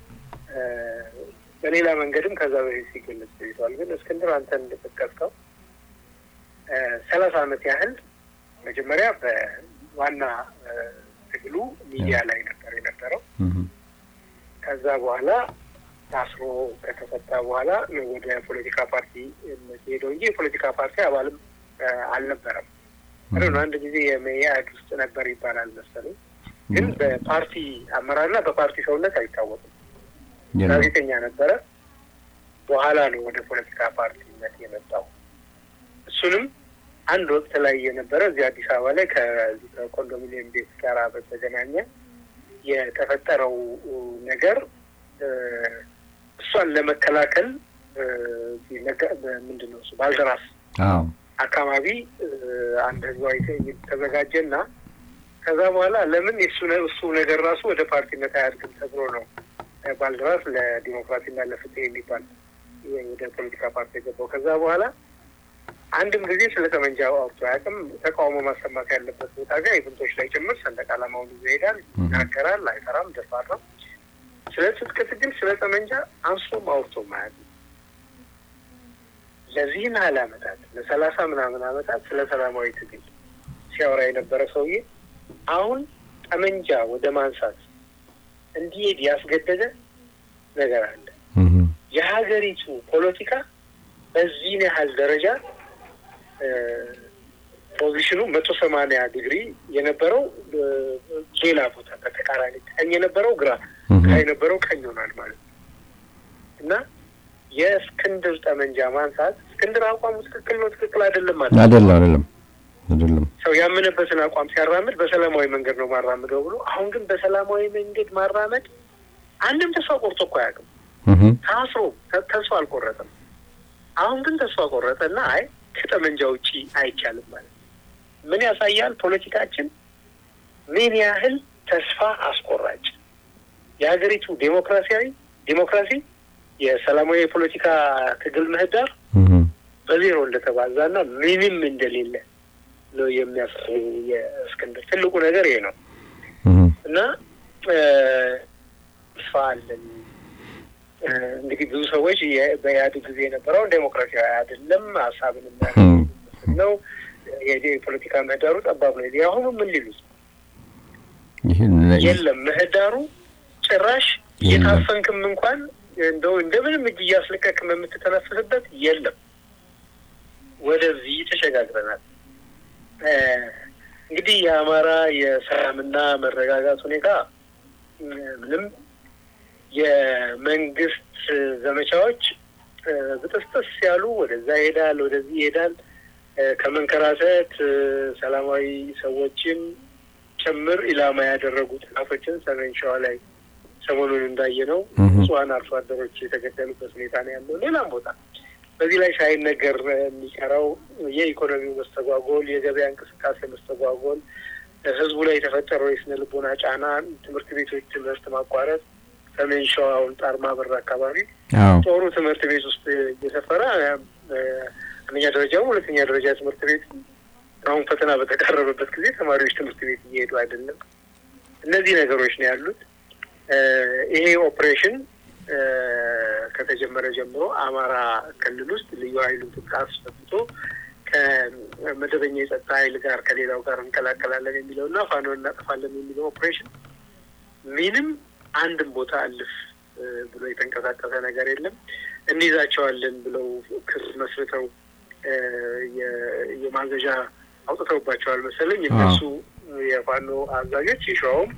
በሌላ መንገድም ከዛ በፊት ሲገለጽ ቆይቷል። ግን እስክንድር አንተ እንደጠቀስከው ሰላሳ ዓመት ያህል መጀመሪያ በዋና ትግሉ ሚዲያ ላይ ነበር የነበረው። ከዛ በኋላ ታስሮ ከተፈታ በኋላ ወደ ፖለቲካ ፓርቲ ሄደው እንጂ የፖለቲካ ፓርቲ አባልም አልነበረም። ነው አንድ ጊዜ የመኢአድ ውስጥ ነበር ይባላል መሰለኝ። ግን በፓርቲ አመራርና በፓርቲ ሰውነት አይታወቅም። ጋዜጠኛ ነበረ። በኋላ ነው ወደ ፖለቲካ ፓርቲነት የመጣው። እሱንም አንድ ወቅት ላይ የነበረ እዚህ አዲስ አበባ ላይ ከዚህ ከኮንዶሚኒየም ቤት ጋር በተገናኘ የተፈጠረው ነገር እሷን ለመከላከል ምንድን ነው እሱ ባልደራስ አካባቢ አንድ ህዝባዊ ትዕይንት ተዘጋጀና ከዛ በኋላ ለምን የሱ እሱ ነገር ራሱ ወደ ፓርቲነት አያድግም ተብሎ ነው ባልደራስ ለዲሞክራሲና ለፍትህ የሚባል ወደ ፖለቲካ ፓርቲ የገባው። ከዛ በኋላ አንድም ጊዜ ስለ ጠመንጃ አውርቶ አያውቅም። ተቃውሞ ማሰማት ያለበት ቦታ ጋር የብንቶች ላይ ጭምር ሰንደቅ ዓላማውን ይዞ ይሄዳል፣ ይናገራል፣ አይፈራም፣ ደፋር ነው። ስለ ትጥቅ ትግል ስለ ጠመንጃ አንስቶም አውርቶም አያውቅም። ለዚህን ያህል ዓመታት ለሰላሳ ምናምን ዓመታት ስለ ሰላማዊ ትግል ሲያወራ የነበረ ሰውዬ አሁን ጠመንጃ ወደ ማንሳት እንዲሄድ ያስገደደ ነገር አለ። የሀገሪቱ ፖለቲካ በዚህን ያህል ደረጃ ፖዚሽኑ መቶ ሰማንያ ዲግሪ የነበረው ሌላ ቦታ በተቃራኒ ቀኝ የነበረው ግራ፣ ግራ የነበረው ቀኝ ሆኗል ማለት ነው እና የእስክንድር ጠመንጃ ማንሳት እስክንድር አቋሙ ትክክል ነው ትክክል አይደለም ማለት አይደለም አይደለም አይደለም ሰው ያመነበትን አቋም ሲያራምድ በሰላማዊ መንገድ ነው ማራምደው ብሎ አሁን ግን በሰላማዊ መንገድ ማራመድ አንድም ተስፋ ቆርጦ እኮ አያውቅም። ታስሮ ተስፋ አልቆረጠም። አሁን ግን ተስፋ ቆረጠ እና አይ ከጠመንጃ ውጪ አይቻልም ማለት ምን ያሳያል? ፖለቲካችን ምን ያህል ተስፋ አስቆራጭ የሀገሪቱ ዴሞክራሲያዊ ዴሞክራሲ የሰላማዊ የፖለቲካ ትግል ምህዳር በዜሮ እንደተባዛ እና ምንም እንደሌለ ነው የሚያሳይ የእስክንድር ትልቁ ነገር ይሄ ነው እና ተስፋ አለን። እንግዲህ ብዙ ሰዎች በኢህአዴግ ጊዜ የነበረውን ዴሞክራሲያዊ አይደለም ሀሳብን የሚያስመስል ነው የፖለቲካ ምህዳሩ ጠባብ ነው። የአሁኑ ምን ሊሉት የለም ምህዳሩ ጭራሽ እየታፈንክም እንኳን እንደው እንደምንም እጅ እያስለቀቅም የምትተነፍስበት የለም። ወደዚህ ተሸጋግረናል። እንግዲህ የአማራ የሰላምና መረጋጋት ሁኔታ ምንም የመንግስት ዘመቻዎች ብጥስጥስ ያሉ ወደዛ ይሄዳል፣ ወደዚህ ይሄዳል። ከመንከራተት ሰላማዊ ሰዎችን ጭምር ኢላማ ያደረጉ ጥቃቶችን ሰሜን ሸዋ ላይ ሰሞኑን እንዳየነው እህ። ንጹሐን አርሶ አደሮች የተገደሉበት ሁኔታ ነው ያለው። ሌላም ቦታ በዚህ ላይ ሳይነገር የሚቀረው የኢኮኖሚው መስተጓጎል፣ የገበያ እንቅስቃሴ መስተጓጎል፣ ህዝቡ ላይ የተፈጠረው የስነ ልቦና ጫና፣ ትምህርት ቤቶች ትምህርት ማቋረጥ፣ ሰሜን ሸዋውን ጣርማ በር አካባቢ አዎ ጦሩ ትምህርት ቤት ውስጥ እየሰፈረ እ፣ አንደኛ ደረጃውም ሁለተኛ ደረጃ ትምህርት ቤት አሁን ፈተና በተቃረበበት ጊዜ ተማሪዎች ትምህርት ቤት እየሄዱ አይደለም። እነዚህ ነገሮች ነው ያሉት። እ፣ ይሄ ኦፕሬሽን እ፣ ከተጀመረ ጀምሮ አማራ ክልል ውስጥ ልዩ ኃይሉን ትጥቅ አስፈትቶ ከመደበኛ የጸጥታ ኃይል ጋር ከሌላው ጋር እንቀላቀላለን የሚለው እና ፋኖ እናጠፋለን የሚለው ኦፕሬሽን ምንም አንድም ቦታ አልፍ እ፣ ብሎ የተንቀሳቀሰ ነገር የለም። እንይዛቸዋለን ብለው ክስ መስርተው እ፣ የ- የማዘዣ አውጥተውባቸዋል መሰለኝ እነሱ የፋኖ አዛዦች የሸዋውም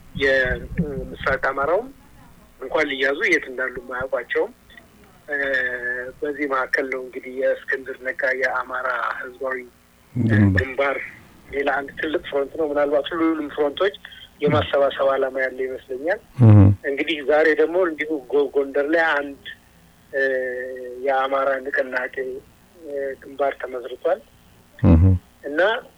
የምስራቅ አማራውም እንኳን ሊያዙ የት እንዳሉ የማያውቋቸውም። እ፣ በዚህ መካከል ነው እንግዲህ የእስክንድር ነጋ የአማራ ህዝባዊ ግንባር ግንባር ሌላ አንድ ትልቅ ፍሮንት ነው። ምናልባት ሁሉንም ፍሮንቶች የማሰባሰብ ዓላማ ያለ ይመስለኛል። እህ። እንግዲህ ዛሬ ደግሞ እንዲሁ ጎ- ጎንደር ላይ አንድ እ፣ የአማራ ንቅናቄ እ፣ ግንባር ተመስርቷል እህ። እና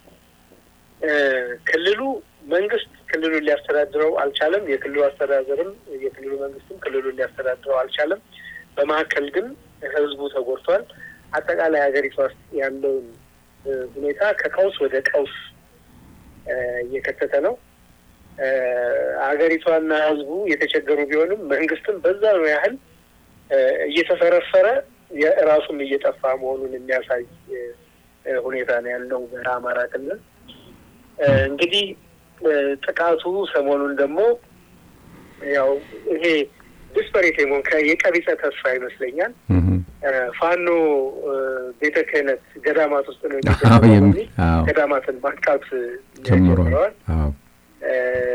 እ፣ ክልሉ መንግስት ክልሉን ሊያስተዳድረው አልቻለም። የክልሉ አስተዳደርም የክልሉ መንግስትም ክልሉን ሊያስተዳድረው አልቻለም። በመካከል ግን ህዝቡ ተጎድቷል። አጠቃላይ ሀገሪቷ ውስጥ ያለውን እ፣ ሁኔታ ከቀውስ ወደ ቀውስ እ፣ እየከተተ ነው። እ፣ ሀገሪቷና ህዝቡ የተቸገሩ ቢሆንም መንግስትም በዛ ነው ያህል እ፣ እየተፈረፈረ የራሱም እየጠፋ መሆኑን የሚያሳይ እ፣ እ፣ ሁኔታ ነው ያለው በአማራ ክልል። እ፣ እንግዲህ እ፣ ጥቃቱ ሰሞኑን ደግሞ ያው ይሄ ዲስፐሬት የመሆን ከ- የቀቢጸ ተስፋ ይመስለኛል እህ። እ፣ ፋኖ እ፣ ቤተ ክህነት ገዳማት ውስጥ ነው አዎ የሚገኘው የሚ- በሚል አዎ ገዳማትን ማጥቃት እ፣ ጀምሯል። ጀምረዋል። አዎ እ፣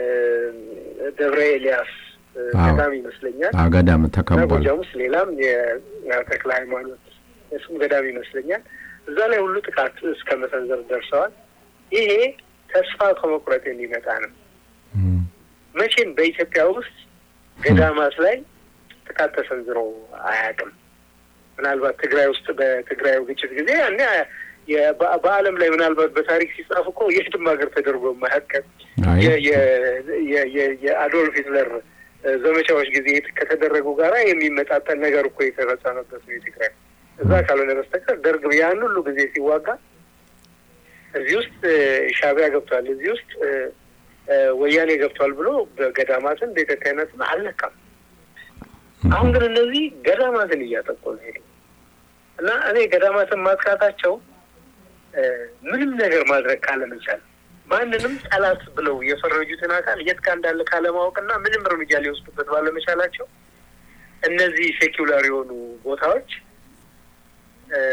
ደብረ ኤልያስ እ፣ አዎ። ገዳም ይመስለኛል አዎ ገዳም እና ተከቧል። ጎጃም ውስጥ ሌላም የተክለ ሃይማኖት እሱም ገዳም ይመስለኛል። እዛ ላይ ሁሉ ጥቃት እስከ መሰንዘር ደርሰዋል። ይሄ ተስፋ ከመቁረጥ የሚመጣ ነው። እህ። መቼም በኢትዮጵያ ውስጥ ገዳማት ላይ ጥቃት ተሰንዝሮ አያውቅም። ምናልባት ትግራይ ውስጥ በትግራዩ ግጭት ጊዜ ያኔ የ- በ- በዓለም ላይ ምናልባት በታሪክ ሲጻፍ እኮ የትም ሀገር ተደርጎ የማያውቅ አይ የ- የ- የ- የ- የአዶልፍ ሂትለር እ፣ ዘመቻዎች ጊዜ የት- ከተደረጉ ጋራ የሚመጣጠን ነገር እኮ የተፈጸመበት ነው የትግራይ እዛ ካልሆነ በስተቀር ደርግ ያን ሁሉ ጊዜ ሲዋጋ እዚህ ውስጥ እ፣ ሻዕቢያ ገብቷል፣ እዚህ ውስጥ እ፣ እ፣ ወያኔ ገብቷል ብሎ በገዳማትን ቤተ ክህነትን አልነካም። አሁን ግን እነዚህ ገዳማትን እያጠቁ ነው ሄዱ እና እኔ ገዳማትን ማጥቃታቸው እ፣ ምንም ነገር ማድረግ ካለመቻል ማንንም ጠላት ብለው የፈረጁትን አካል የት ጋር እንዳለ ካለማወቅና ምንም እርምጃ ሊወስዱበት ባለመቻላቸው እነዚህ ሴኪውላር የሆኑ ቦታዎች እ፣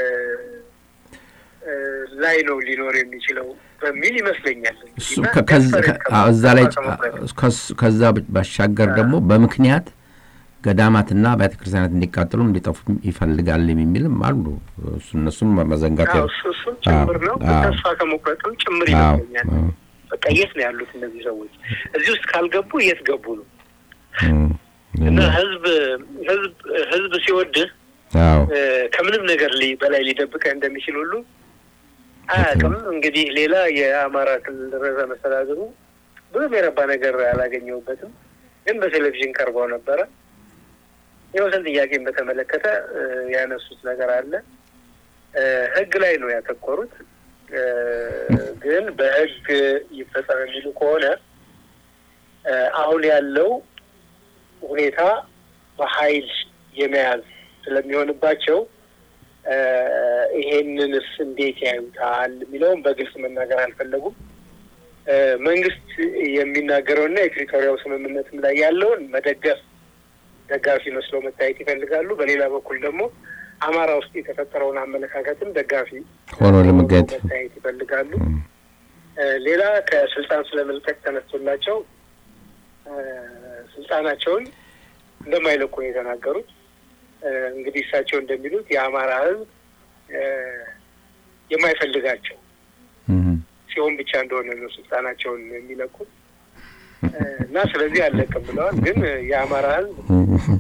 እ፣ ላይ ነው ሊኖር የሚችለው በሚል ይመስለኛል። እሱ እና ከ- ከዛ- desperate ከ- አዎ፣ እዛ ላይ ከመቁረጥ ከስ- ከዛ ባሻገር ደግሞ በምክንያት ገዳማትና ቤተ ክርስቲያናት እንዲቃጠሉ እንዲጠፉ ይፈልጋል የሚልም አሉ። እሱ እነሱም መዘንጋት አዎ፣ እሱ እሱም ጭምር ነው። አዎ። ተስፋ ከመቁረጥም ጭምር አዎ፣ ይመስለኛል። አዎ። በቃ የት ነው ያሉት እነዚህ ሰዎች? እዚህ ውስጥ ካልገቡ የት ገቡ ነው እም፣ እና ህዝብ ህዝብ ህዝብ ሲወድህ አዎ እ፣ ከምንም ነገር ሊ- በላይ ሊደብቀህ እንደሚችል ሁሉ አያውቅም። እንግዲህ ሌላ የአማራ ክልል ርዕሰ መስተዳድሩ ብዙም የረባ ነገር አላገኘሁበትም፣ ግን በቴሌቪዥን ቀርበው ነበረ። የወሰን ጥያቄን በተመለከተ እ፣ ያነሱት ነገር አለ። እ፣ ህግ ላይ ነው ያተኮሩት። እ፣ ግን በህግ ይፈጸም የሚሉ ከሆነ እ፣ አሁን ያለው ሁኔታ በኃይል የመያዝ ስለሚሆንባቸው እ፣ ይሄንንስ እንዴት ያዩታል የሚለውም በግልጽ መናገር አልፈለጉም። እ፣ መንግስት የሚናገረውና የፕሪቶሪያው ስምምነትም ላይ ያለውን መደገፍ ደጋፊ መስለው መታየት ይፈልጋሉ። በሌላ በኩል ደግሞ አማራ ውስጥ የተፈጠረውን አመለካከትም ደጋፊ ሆኖ ለመገኘት መታየት ይፈልጋሉ። እም፣ እ፣ ሌላ ከስልጣን ስለመልቀቅ ተነስቶላቸው እ፣ ስልጣናቸውን እንደማይለቁ ነው የተናገሩት። እ፣ እንግዲህ እሳቸው እንደሚሉት የአማራ ሕዝብ እ፣ የማይፈልጋቸው እም፣ ሲሆን ብቻ እንደሆነ ነው ስልጣናቸውን የሚለቁት እና ስለዚህ አለቅም ብለዋል። ግን የአማራ ሕዝብ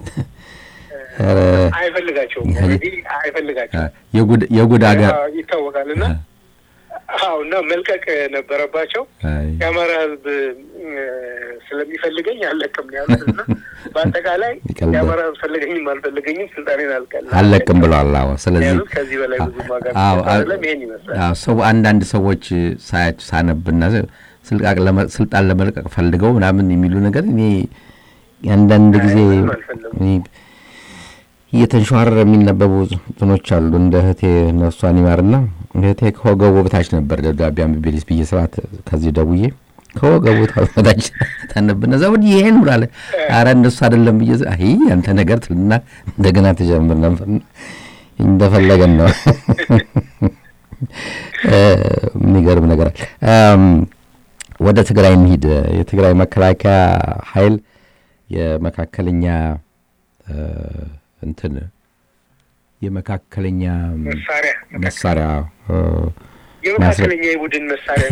አይፈልጋቸውም፣ ኦልሬዲ አይፈልጋቸውም። የጉድ ሀገር ይታወቃል እና አዎ እና መልቀቅ ነበረባቸው። የአማራ ህዝብ ስለሚፈልገኝ አለቅም ነው ያሉት እና በአጠቃላይ የአማራ ህዝብ ፈለገኝም አልፈለገኝም ስልጣኔን አልቀልም አለቅም ብለዋል። አዎ ስለዚህ ከዚህ በላይ ብዙ ዋጋ ይሄን ይመስላል። ሰው አንዳንድ ሰዎች ሳያቸው ሳነብና ስልጣን ለመልቀቅ ፈልገው ምናምን የሚሉ ነገር እኔ አንዳንድ ጊዜ እየተንሸዋረረ የሚነበቡ እንትኖች አሉ። እንደ እህቴ ነፍሷን ይማርና እህቴ ከወገቡ በታች ነበር ደብዳቤ አንብቤልሽ ብዬ ስርዓት ከዚህ ደውዬ ከወገቡ በታች ታነብና እዛ ወዲህ ይሄን ብላለ። አረ እንደሱ አይደለም ብዬ አይ አንተ ነገር ትልና እንደገና ተጀምር ነበር። እንደፈለገን ነው። የሚገርም ነገር ወደ ትግራይ እንሂድ። የትግራይ መከላከያ ኃይል የመካከለኛ እንትን የመካከለኛ መሳሪያ የመካከለኛ የቡድን መሳሪያ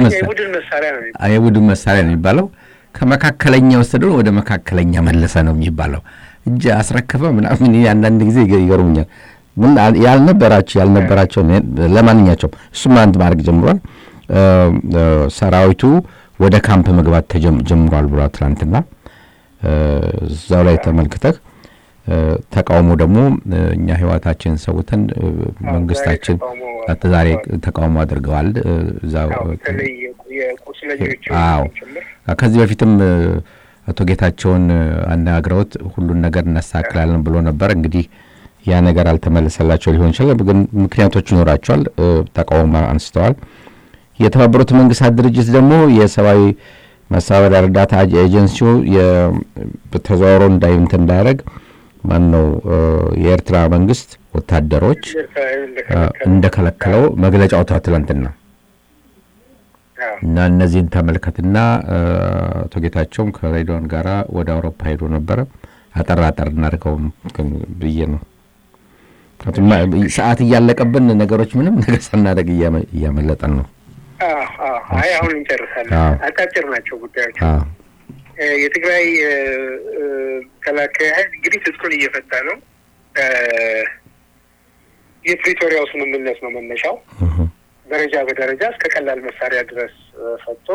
የቡድን መሳሪያ ነው የሚባለው። ከመካከለኛ ወሰደ ወደ መካከለኛ መለሰ ነው የሚባለው። እጅ አስረከፈ ምናምን አንዳንድ ጊዜ ይገርሙኛል። ያልነበራቸው ያልነበራቸው ለማንኛቸውም እሱም አንድ ማድረግ ጀምሯል። ሰራዊቱ ወደ ካምፕ መግባት ተጀምሯል ብሏል ትናንትና። እዛው ላይ ተመልክተህ ተቃውሞ ደግሞ እኛ ህይወታችን ሰውተን መንግስታችን ዛሬ ተቃውሞ አድርገዋል። አዎ ከዚህ በፊትም አቶ ጌታቸውን አነጋግረውት ሁሉን ነገር እናስተካክላለን ብሎ ነበር። እንግዲህ ያ ነገር አልተመለሰላቸው ሊሆን ይችላል፣ ግን ምክንያቶች ይኖራቸዋል። ተቃውሞ አንስተዋል። የተባበሩት መንግስታት ድርጅት ደግሞ የሰብአዊ መሳበሪያ እርዳታ ኤጀንሲው ተዘዋውሮ እንዳይንት እንዳያደረግ ማን ነው የኤርትራ መንግስት ወታደሮች እንደከለከለው መግለጫ አውጥቷል ትላንትና እና እነዚህን ተመልከትና አቶ ጌታቸውም ከሬዲዮን ጋራ ወደ አውሮፓ ሄዶ ነበረ። አጠር አጠር እናድርገውም ብዬ ነው። ሰዓት እያለቀብን ነገሮች ምንም ነገር ሳናደርግ እያመለጠን ነው። አይ አሁን እንጨርሳለን። አጫጭር ናቸው ጉዳዮች። የትግራይ መከላከያ ኃይል እንግዲህ ትጥቁን እየፈታ ነው። የፕሪቶሪያው ስምምነት ነው መነሻው። ደረጃ በደረጃ እስከ ቀላል መሳሪያ ድረስ ፈቶ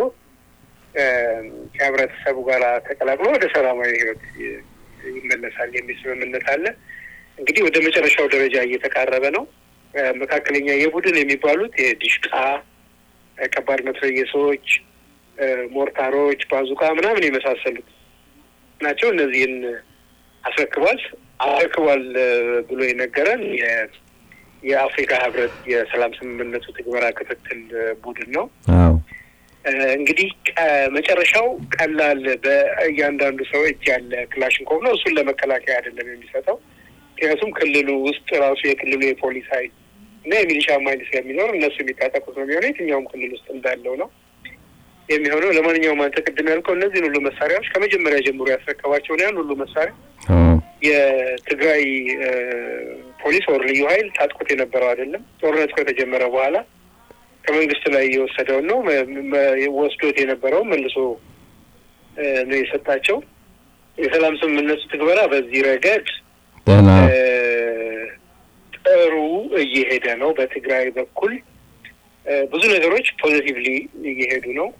ከህብረተሰቡ ጋር ተቀላቅሎ ወደ ሰላማዊ ህይወት ይመለሳል የሚል ስምምነት አለ። እንግዲህ ወደ መጨረሻው ደረጃ እየተቃረበ ነው። መካከለኛ የቡድን የሚባሉት የዲሽቃ ከባድ መትረየሶች፣ ሞርታሮች፣ ባዙቃ ምናምን የመሳሰሉት ናቸው። እነዚህን አስረክቧል አስረክቧል ብሎ የነገረን የአፍሪካ ህብረት የሰላም ስምምነቱ ትግበራ ክትትል ቡድን ነው። እንግዲህ መጨረሻው ቀላል በእያንዳንዱ ሰው እጅ ያለ ክላሽንኮቭ ነው። እሱን ለመከላከያ አይደለም የሚሰጠው። ምክንያቱም ክልሉ ውስጥ ራሱ የክልሉ የፖሊስ ኃይል እና የሚሊሻ ኃይል ስለሚኖር እነሱ የሚታጠቁት ነው የሚሆነው። የትኛውም ክልል ውስጥ እንዳለው ነው የሚሆነው። ለማንኛውም አንተ ቅድም ያልከው እነዚህን ሁሉ መሳሪያዎች ከመጀመሪያ ጀምሮ ያስረከባቸውን ያን ሁሉ መሳሪያ የትግራይ ፖሊስ ወር ልዩ ኃይል ታጥቆት የነበረው አይደለም። ጦርነቱ ከተጀመረ በኋላ ከመንግስት ላይ የወሰደውን ነው ወስዶት የነበረው መልሶ ነው የሰጣቸው። የሰላም ስምምነቱ ትግበራ በዚህ ረገድ ጥሩ እየሄደ ነው። በትግራይ በኩል ብዙ ነገሮች ፖዚቲቭሊ እየሄዱ ነው።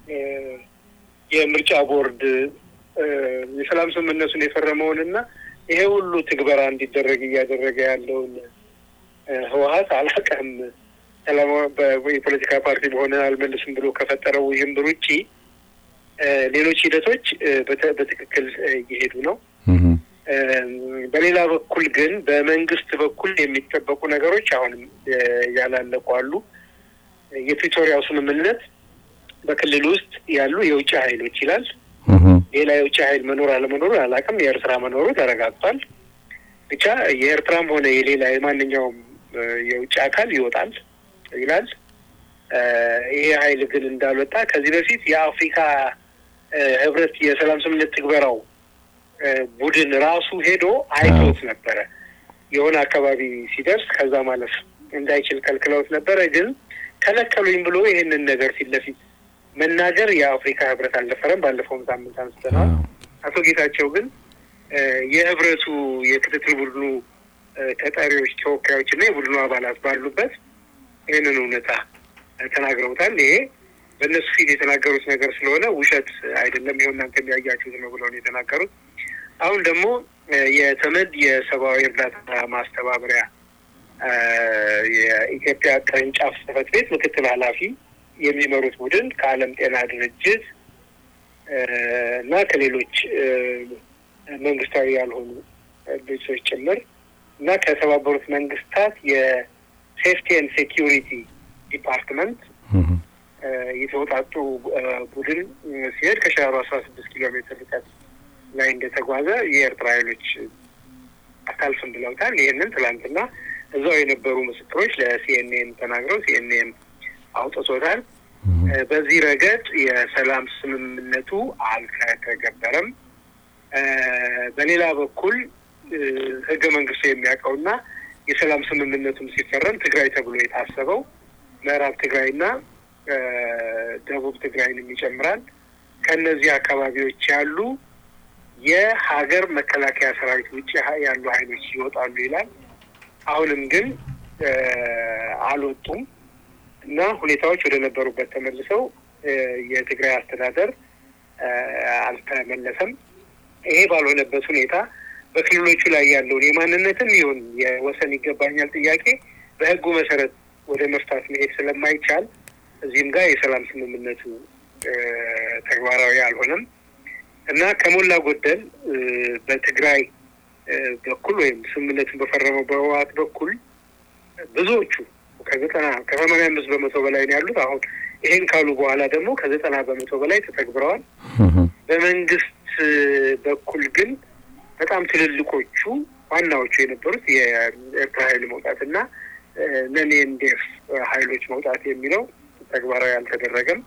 የምርጫ ቦርድ የሰላም ስምምነቱን የፈረመውን እና ይሄ ሁሉ ትግበራ እንዲደረግ እያደረገ ያለውን ህወሀት አላቀም የፖለቲካ ፓርቲ በሆነ አልመልስም ብሎ ከፈጠረው ውዥንብር ውጪ ሌሎች ሂደቶች በትክክል እየሄዱ ነው። በሌላ በኩል ግን በመንግስት በኩል የሚጠበቁ ነገሮች አሁንም ያላለቁ አሉ። የፕሪቶሪያው ስምምነት በክልል ውስጥ ያሉ የውጭ ኃይሎች ይላል። ሌላ የውጭ ኃይል መኖር አለመኖሩ አላውቅም። የኤርትራ መኖሩ ተረጋግጧል። ብቻ የኤርትራም ሆነ የሌላ የማንኛውም የውጭ አካል ይወጣል ይላል። ይሄ ኃይል ግን እንዳልወጣ ከዚህ በፊት የአፍሪካ ህብረት የሰላም ስምምነት ትግበራው ቡድን ራሱ ሄዶ አይቶት ነበረ። የሆነ አካባቢ ሲደርስ ከዛ ማለፍ እንዳይችል ከልክለውት ነበረ። ግን ከለከሉኝ ብሎ ይህንን ነገር ፊት ለፊት መናገር የአፍሪካ ህብረት አልደፈረም። ባለፈውም ሳምንት አንስተነዋል። አቶ ጌታቸው ግን የህብረቱ የክትትል ቡድኑ ተጠሪዎች፣ ተወካዮች እና የቡድኑ አባላት ባሉበት ይህንን እውነታ ተናግረውታል። ይሄ በእነሱ ፊት የተናገሩት ነገር ስለሆነ ውሸት አይደለም፣ ይኸው እናንተ የሚያያችሁት ነው ብለው ነው የተናገሩት። አሁን ደግሞ የተመድ የሰብአዊ እርዳታ ማስተባበሪያ የኢትዮጵያ ቅርንጫፍ ጽሕፈት ቤት ምክትል ኃላፊ የሚመሩት ቡድን ከዓለም ጤና ድርጅት እና ከሌሎች መንግስታዊ ያልሆኑ ድርጅቶች ጭምር እና ከተባበሩት መንግስታት የሴፍቲ ኤንድ ሴኪሪቲ ዲፓርትመንት የተወጣጡ ቡድን ሲሄድ ከሻሮ አስራ ስድስት ኪሎ ሜትር ርቀት ላይ እንደተጓዘ የኤርትራ ኃይሎች አታልፍም ብለውታል። ይህንን ትላንትና እዛው የነበሩ ምስክሮች ለሲኤንኤን ተናግረው ሲኤንኤን አውጥቶታል። በዚህ ረገድ የሰላም ስምምነቱ አልተተገበረም። በሌላ በኩል ህገ መንግስቱ የሚያውቀውና የሰላም ስምምነቱም ሲፈረም ትግራይ ተብሎ የታሰበው ምዕራብ ትግራይና ደቡብ ትግራይንም ይጨምራል። ከእነዚህ አካባቢዎች ያሉ የሀገር መከላከያ ሰራዊት ውጭ ያሉ ኃይሎች ይወጣሉ ይላል። አሁንም ግን አልወጡም እና ሁኔታዎች ወደ ነበሩበት ተመልሰው የትግራይ አስተዳደር አልተመለሰም። ይሄ ባልሆነበት ሁኔታ በክልሎቹ ላይ ያለውን የማንነትም ይሁን የወሰን ይገባኛል ጥያቄ በህጉ መሰረት ወደ መፍታት መሄድ ስለማይቻል እዚህም ጋር የሰላም ስምምነቱ ተግባራዊ አልሆነም እና ከሞላ ጎደል በትግራይ በኩል ወይም ስምምነቱን በፈረመው በህወሓት በኩል ብዙዎቹ ከዘጠና ከሰማንያ አምስት በመቶ በላይ ነው ያሉት። አሁን ይሄን ካሉ በኋላ ደግሞ ከዘጠና በመቶ በላይ ተተግብረዋል። በመንግስት በኩል ግን በጣም ትልልቆቹ ዋናዎቹ የነበሩት የኤርትራ ኃይል መውጣት እና ነን ኤንዴፍ ኃይሎች መውጣት የሚለው ተግባራዊ አልተደረገም።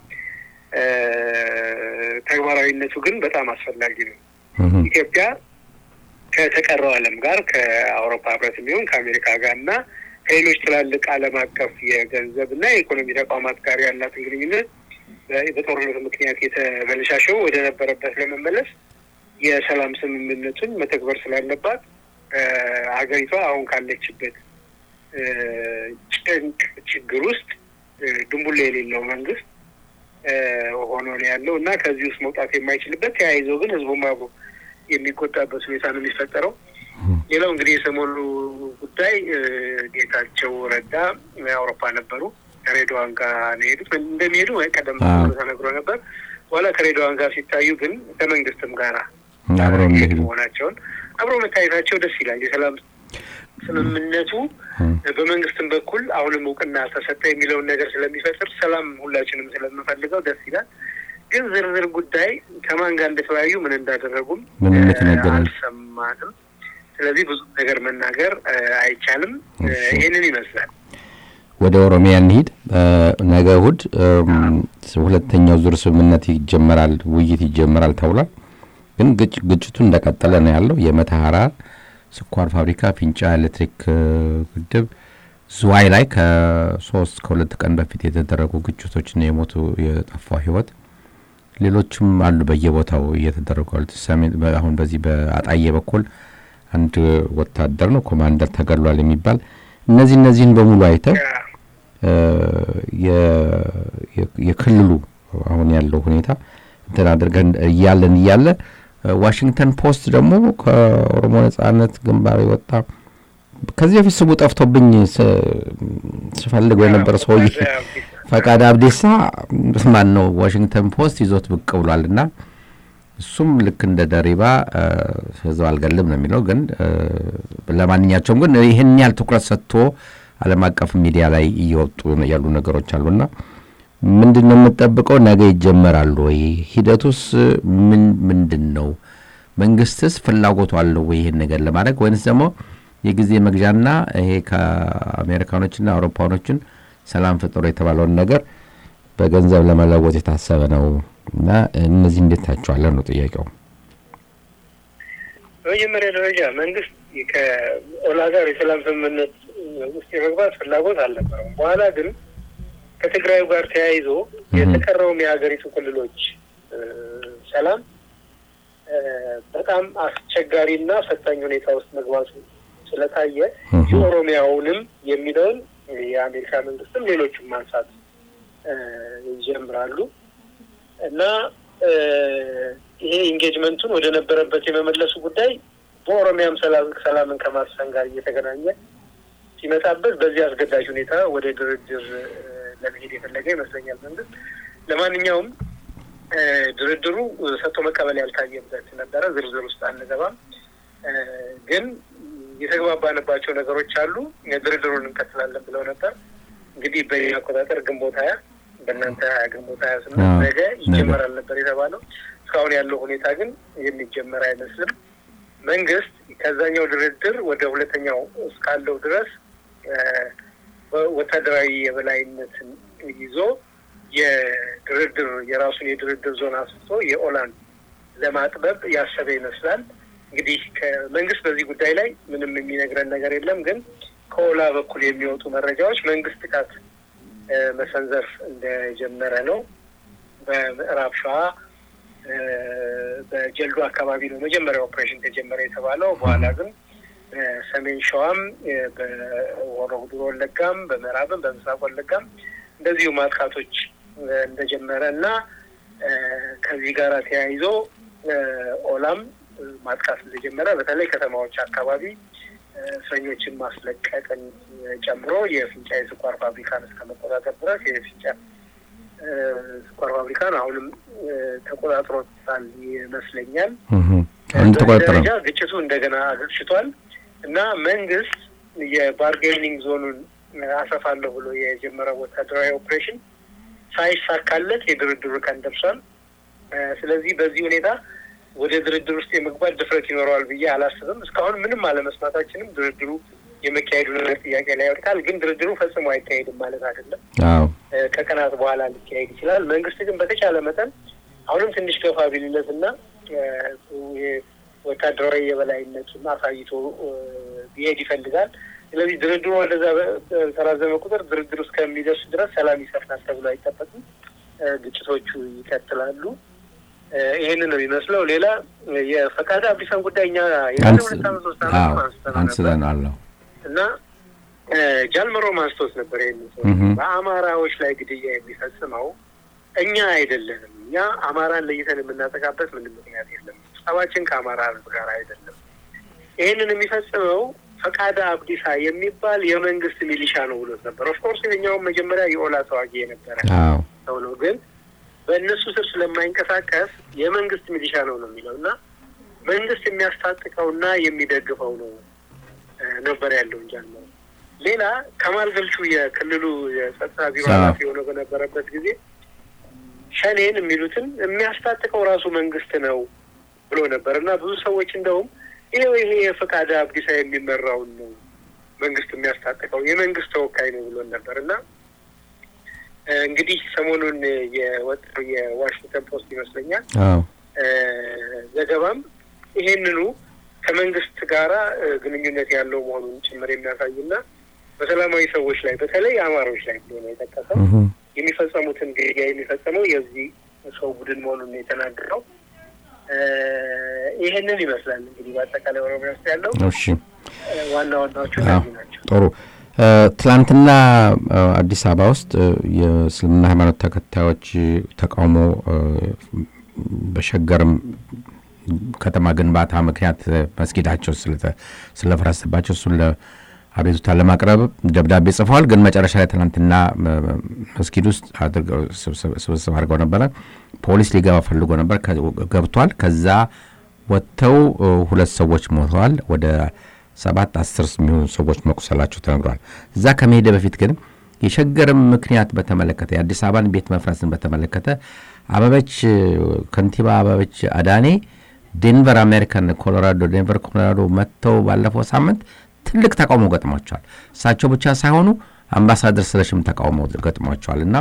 ተግባራዊነቱ ግን በጣም አስፈላጊ ነው። ኢትዮጵያ ከተቀረው ዓለም ጋር ከአውሮፓ ህብረት የሚሆን ከአሜሪካ ጋር እና ከሌሎች ትላልቅ ዓለም አቀፍ የገንዘብ እና የኢኮኖሚ ተቋማት ጋር ያላትን ግንኙነት በጦርነቱ ምክንያት የተበለሻሸው ወደ ነበረበት ለመመለስ የሰላም ስምምነቱን መተግበር ስላለባት ሀገሪቷ አሁን ካለችበት ጭንቅ ችግር ውስጥ ድንቡላ የሌለው መንግስት ሆኖ ነው ያለው እና ከዚህ ውስጥ መውጣት የማይችልበት ተያይዘው ግን ህዝቡም አብሮ የሚቆጣበት ሁኔታ ነው የሚፈጠረው። ሌላው እንግዲህ የሰሞኑ ጉዳይ ጌታቸው ረዳ አውሮፓ ነበሩ። ከሬድዋን ጋር ነው የሄዱት። እንደሚሄዱ ቀደም ብሎ ተነግሮ ነበር። በኋላ ከሬድዋን ጋር ሲታዩ ግን ከመንግስትም ጋር አብረው መሆናቸውን አብረው መታየታቸው ደስ ይላል። የሰላም ስምምነቱ በመንግስትም በኩል አሁንም እውቅና ተሰጠ የሚለውን ነገር ስለሚፈጥር ሰላም ሁላችንም ስለምንፈልገው ደስ ይላል። ግን ዝርዝር ጉዳይ ከማን ጋር እንደተወያዩ ምን እንዳደረጉም አልሰማንም። ስለዚህ ብዙ ነገር መናገር አይቻልም። ይህንን ይመስላል። ወደ ኦሮሚያ እንሂድ። ነገ እሑድ ሁለተኛው ዙር ስምምነት ይጀመራል፣ ውይይት ይጀመራል ተብሏል። ግን ግጭቱ እንደቀጠለ ነው ያለው። የመተሐራ ስኳር ፋብሪካ፣ ፊንጫ ኤሌክትሪክ ግድብ፣ ዝዋይ ላይ ከሶስት ከሁለት ቀን በፊት የተደረጉ ግጭቶችና የሞቱ የጠፋው ህይወት ሌሎችም አሉ በየቦታው እየተደረጉ አሁን በዚህ በአጣዬ በኩል አንድ ወታደር ነው ኮማንደር ተገድሏል የሚባል እነዚህ እነዚህን በሙሉ አይተህ የክልሉ አሁን ያለው ሁኔታ እንትን አድርገን እያለን እያለ ዋሽንግተን ፖስት ደግሞ ከኦሮሞ ነጻነት ግንባር የወጣ ከዚህ በፊት ስሙ ጠፍቶብኝ ስፈልገው የነበረ ሰውዬ ፈቃድ አብዲሳ ማን ነው ዋሽንግተን ፖስት ይዞት ብቅ ብሏል እና እሱም ልክ እንደ ደሪባ ህዝብ አልገልም ነው የሚለው። ግን ለማንኛቸውም ግን ይህን ያህል ትኩረት ሰጥቶ ዓለም አቀፍ ሚዲያ ላይ እየወጡ ያሉ ነገሮች አሉና ምንድን ነው የምጠብቀው? ነገ ይጀመራሉ ወይ? ሂደቱስ ምን ምንድን ነው? መንግስትስ ፍላጎቱ አለው ወይ ይህን ነገር ለማድረግ ወይንስ ደግሞ የጊዜ መግዣና ይሄ ከአሜሪካኖችና አውሮፓኖችን ሰላም ፍጥሮ የተባለውን ነገር በገንዘብ ለመለወጥ የታሰበ ነው እና እነዚህ እንዴት ታቸዋለህ ነው ጥያቄው። በመጀመሪያ ደረጃ መንግስት ከኦላ ጋር የሰላም ስምምነት ውስጥ የመግባት ፍላጎት አልነበረም። በኋላ ግን ከትግራዩ ጋር ተያይዞ የተቀረውም የሀገሪቱ ክልሎች ሰላም በጣም አስቸጋሪና ፈታኝ ሁኔታ ውስጥ መግባቱ ስለታየ የኦሮሚያውንም የሚለውን የአሜሪካ መንግስትም ሌሎቹም ማንሳት ይጀምራሉ እና ይሄ ኢንጌጅመንቱን ወደ ነበረበት የመመለሱ ጉዳይ በኦሮሚያም ሰላምን ከማስፈን ጋር እየተገናኘ ሲመጣበት በዚህ አስገዳጅ ሁኔታ ወደ ድርድር ለመሄድ የፈለገ ይመስለኛል መንግስት። ለማንኛውም ድርድሩ ሰጥቶ መቀበል ያልታየበት ነበረ። ዝርዝር ውስጥ አንገባም፣ ግን የተግባባንባቸው ነገሮች አሉ። ድርድሩን እንቀጥላለን ብለው ነበር። እንግዲህ በኛ አቆጣጠር ግንቦት ሀያ በእናንተ ሀያ ግንቦት ሀያ ስምንት ነገ ይጀመራል ነበር የተባለው። እስካሁን ያለው ሁኔታ ግን የሚጀመር አይመስልም። መንግስት ከዛኛው ድርድር ወደ ሁለተኛው እስካለው ድረስ ወታደራዊ የበላይነትን ይዞ የድርድር የራሱን የድርድር ዞን አስፍቶ የኦላን ለማጥበብ ያሰበ ይመስላል። እንግዲህ ከመንግስት በዚህ ጉዳይ ላይ ምንም የሚነግረን ነገር የለም። ግን ከኦላ በኩል የሚወጡ መረጃዎች መንግስት ጥቃት መሰንዘር እንደጀመረ ነው። በምዕራብ ሸዋ በጀልዱ አካባቢ ነው መጀመሪያ ኦፕሬሽን ተጀመረ የተባለው። በኋላ ግን በሰሜን ሸዋም በሆሮ ጉዱሩ ወለጋም፣ በምዕራብም በምስራቅ ወለጋም እንደዚሁ ማጥቃቶች እንደጀመረ እና ከዚህ ጋር ተያይዞ ኦላም ማጥቃት እንደጀመረ በተለይ ከተማዎች አካባቢ እስረኞችን ማስለቀቅን ጨምሮ የፍንጫ የስኳር ፋብሪካን እስከ መቆጣጠር ድረስ የፍንጫ ስኳር ፋብሪካን አሁንም ተቆጣጥሮታል ይመስለኛል። ደረጃ ግጭቱ እንደገና አገርሽቷል እና መንግስት የባርጌኒንግ ዞኑን አሰፋለሁ ብሎ የጀመረው ወታደራዊ ኦፕሬሽን ሳይሳካለት የድርድሩ ቀን ደርሷል። ስለዚህ በዚህ ሁኔታ ወደ ድርድር ውስጥ የመግባት ድፍረት ይኖረዋል ብዬ አላስብም። እስካሁን ምንም አለመስማታችንም ድርድሩ የመካሄዱ ነገር ጥያቄ ላይ ያወድቃል። ግን ድርድሩ ፈጽሞ አይካሄድም ማለት አይደለም። ከቀናት በኋላ ሊካሄድ ይችላል። መንግስት ግን በተቻለ መጠን አሁንም ትንሽ ገፋ ቢልለት እና ወታደራዊ የበላይነቱን አሳይቶ ቢሄድ ይፈልጋል። ስለዚህ ድርድሩ ወደዛ በተራዘመ ቁጥር ድርድር እስከሚደርስ ድረስ ሰላም ይሰፍናል ተብሎ አይጠበቅም። ግጭቶቹ ይቀጥላሉ። ይህንን ነው የሚመስለው። ሌላ የፈቃደ አብዲሳን ጉዳይ እኛ ሁለት አመት ሶስት አመት አንስተናል እና ጃልመሮም አንስቶት ነበር። ይህን ሰው በአማራዎች ላይ ግድያ የሚፈጽመው እኛ አይደለንም። እኛ አማራን ለይተን የምናጠቃበት ምንም ምክንያት የለም። ጸባችን ከአማራ ህዝብ ጋር አይደለም። ይህንን የሚፈጽመው ፈቃደ አብዲሳ የሚባል የመንግስት ሚሊሻ ነው ብሎት ነበር። ኦፍኮርስ የኛውም መጀመሪያ የኦላ ተዋጊ የነበረ ሰው ነው ግን በእነሱ ስር ስለማይንቀሳቀስ የመንግስት ሚሊሻ ነው ነው የሚለው እና መንግስት የሚያስታጥቀውና የሚደግፈው ነው ነበር ያለው እንጂ አልመረም። ሌላ ከማል ገልቹ የክልሉ የጸጥታ ቢሮ ኃላፊ የሆነው በነበረበት ጊዜ ሸኔን የሚሉትን የሚያስታጥቀው ራሱ መንግስት ነው ብሎ ነበር እና ብዙ ሰዎች እንደውም ይሄው ይሄ የፈቃደ አብዲሳ የሚመራውን ነው መንግስት የሚያስታጥቀው የመንግስት ተወካይ ነው ብሎን ነበር እና እንግዲህ ሰሞኑን የወጣው የዋሽንግተን ፖስት ይመስለኛል ዘገባም ይሄንኑ ከመንግስት ጋራ ግንኙነት ያለው መሆኑን ጭምር የሚያሳይና በሰላማዊ ሰዎች ላይ በተለይ አማሮች ላይ ብሎ ነው የጠቀሰው። የሚፈጸሙትን ግድያ የሚፈጸመው የዚህ ሰው ቡድን መሆኑን ነው የተናገረው። ይህንን ይመስላል እንግዲህ በአጠቃላይ ኦሮሚያ ውስጥ ያለው ዋና ዋናዎቹ ናቸው። ጥሩ ትላንትና አዲስ አበባ ውስጥ የእስልምና ሃይማኖት ተከታዮች ተቃውሞ በሸገርም ከተማ ግንባታ ምክንያት መስጊዳቸው ስለፈረሰባቸው እሱን አቤቱታ ለማቅረብ ደብዳቤ ጽፈዋል። ግን መጨረሻ ላይ ትናንትና መስጊድ ውስጥ ስብስብ አድርገው ነበረ። ፖሊስ ሊገባ ፈልጎ ነበር፣ ገብቷል። ከዛ ወጥተው ሁለት ሰዎች ሞተዋል። ወደ ሰባት አስር የሚሆኑ ሰዎች መቁሰላቸው ተነግሯል። እዛ ከመሄደ በፊት ግን የሸገርም ምክንያት በተመለከተ የአዲስ አበባን ቤት መፍረስን በተመለከተ አበበች ከንቲባ አበበች አዳኔ ዴንቨር አሜሪካን ኮሎራዶ ዴንቨር ኮሎራዶ መጥተው ባለፈው ሳምንት ትልቅ ተቃውሞ ገጥሟቸዋል። እሳቸው ብቻ ሳይሆኑ አምባሳደር ስለሽም ተቃውሞ ገጥሟቸዋል እና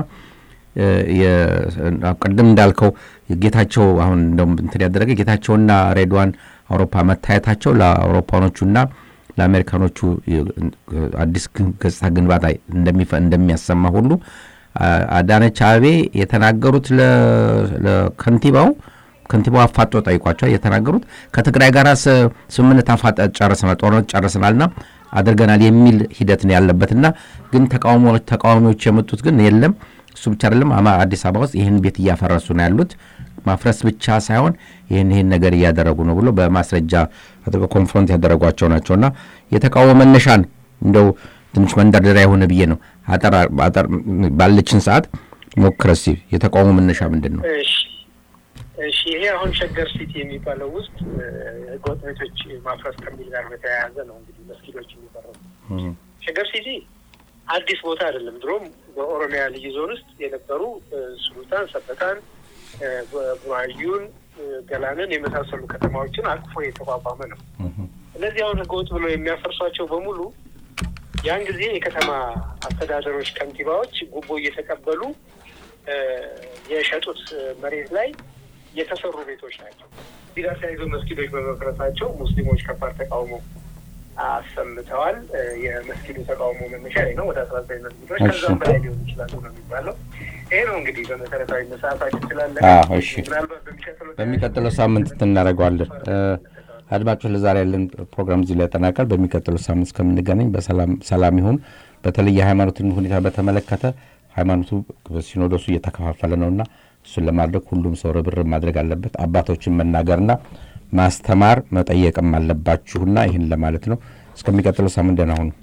ቅድም እንዳልከው ጌታቸው አሁን እንደውም እንትን ያደረገ ጌታቸውና ሬድዋን አውሮፓ መታየታቸው ለአውሮፓኖቹና ለአሜሪካኖቹ አዲስ ገጽታ ግንባታ እንደሚያሰማ ሁሉ አዳነች አቤቤ የተናገሩት ለከንቲባው ከንቲባው አፋጦ ጠይቋቸዋል። የተናገሩት ከትግራይ ጋር ስምምነት አፋጠ ጨርሰናል፣ ጦርነት ጨርሰናልና አድርገናል የሚል ሂደት ነው ያለበትና ግን ተቃዋሚዎች የመጡት ግን የለም እሱ ብቻ አይደለም። አዲስ አበባ ውስጥ ይህን ቤት እያፈረሱ ነው ያሉት። ማፍረስ ብቻ ሳይሆን ይህን ይህን ነገር እያደረጉ ነው ብሎ በማስረጃ አድርገው ኮንፍሮንት ያደረጓቸው ናቸውና የተቃውሞ መነሻን እንደው ትንሽ መንደርደሪያ የሆነ ብዬ ነው አጠር ባለችን ሰዓት ሞክረስ የተቃውሞ መነሻ ምንድን ነው? እሺ ይሄ አሁን ሸገር ሲቲ የሚባለው ውስጥ ህገወጥ ቤቶች ማፍረስ ከሚል ጋር በተያያዘ ነው እንግዲህ መስጊዶች የሚፈረሱ። ሸገር ሲቲ አዲስ ቦታ አይደለም። ድሮም በኦሮሚያ ልዩ ዞን ውስጥ የነበሩ ሱሉጣን፣ ሰበታን፣ ቡራዩን፣ ገላንን የመሳሰሉ ከተማዎችን አቅፎ የተቋቋመ ነው። እነዚህ አሁን ህገወጥ ብሎ የሚያፈርሷቸው በሙሉ ያን ጊዜ የከተማ አስተዳደሮች ከንቲባዎች ጉቦ እየተቀበሉ የሸጡት መሬት ላይ የተሰሩ ቤቶች ናቸው። እዚህ ጋር ተያይዞ መስጊዶች በመፍረሳቸው ሙስሊሞች ከባድ ተቃውሞ አሰምተዋል። የመስጊዱ ተቃውሞ መነሻ ነው። ወደ አስራ ዘጠኝ መስጊዶች ከዛም በላይ ሊሆኑ ይችላሉ ነው የሚባለው። ይሄ ነው እንግዲህ በመሰረታዊ ሰዓታችን ስላለ ምናልባት በሚቀጥለው ሳምንት እናደርገዋለን። አድማጮች ለዛሬ ያለን ፕሮግራም እዚህ ላይ ያጠናቃል። በሚቀጥለው ሳምንት እስከምንገናኝ በሰላም ይሁን። በተለይ የሃይማኖትን ሁኔታ በተመለከተ ሃይማኖቱ ሲኖዶሱ እየተከፋፈለ ነውና እሱን ለማድረግ ሁሉም ሰው ርብርብ ማድረግ አለበት። አባቶችን መናገርና ማስተማር መጠየቅም አለባችሁና ይህን ለማለት ነው። እስከሚቀጥለው ሳምንት ደህና ሁኑ።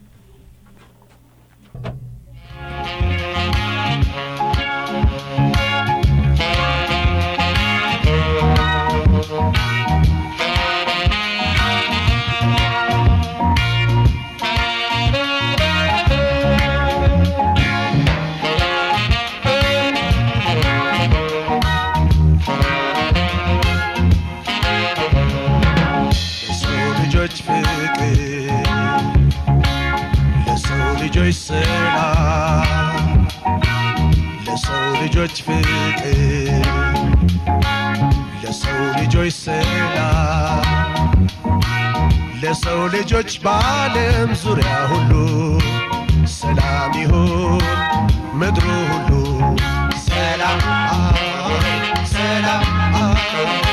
ልጆች ሰላም ለሰው ልጆች ፍቅር ለሰው ልጆች ሰላም ለሰው ልጆች በዓለም ዙሪያ ሁሉ ሰላም ይሁን ምድሩ ሁሉ ሰላም ሰላም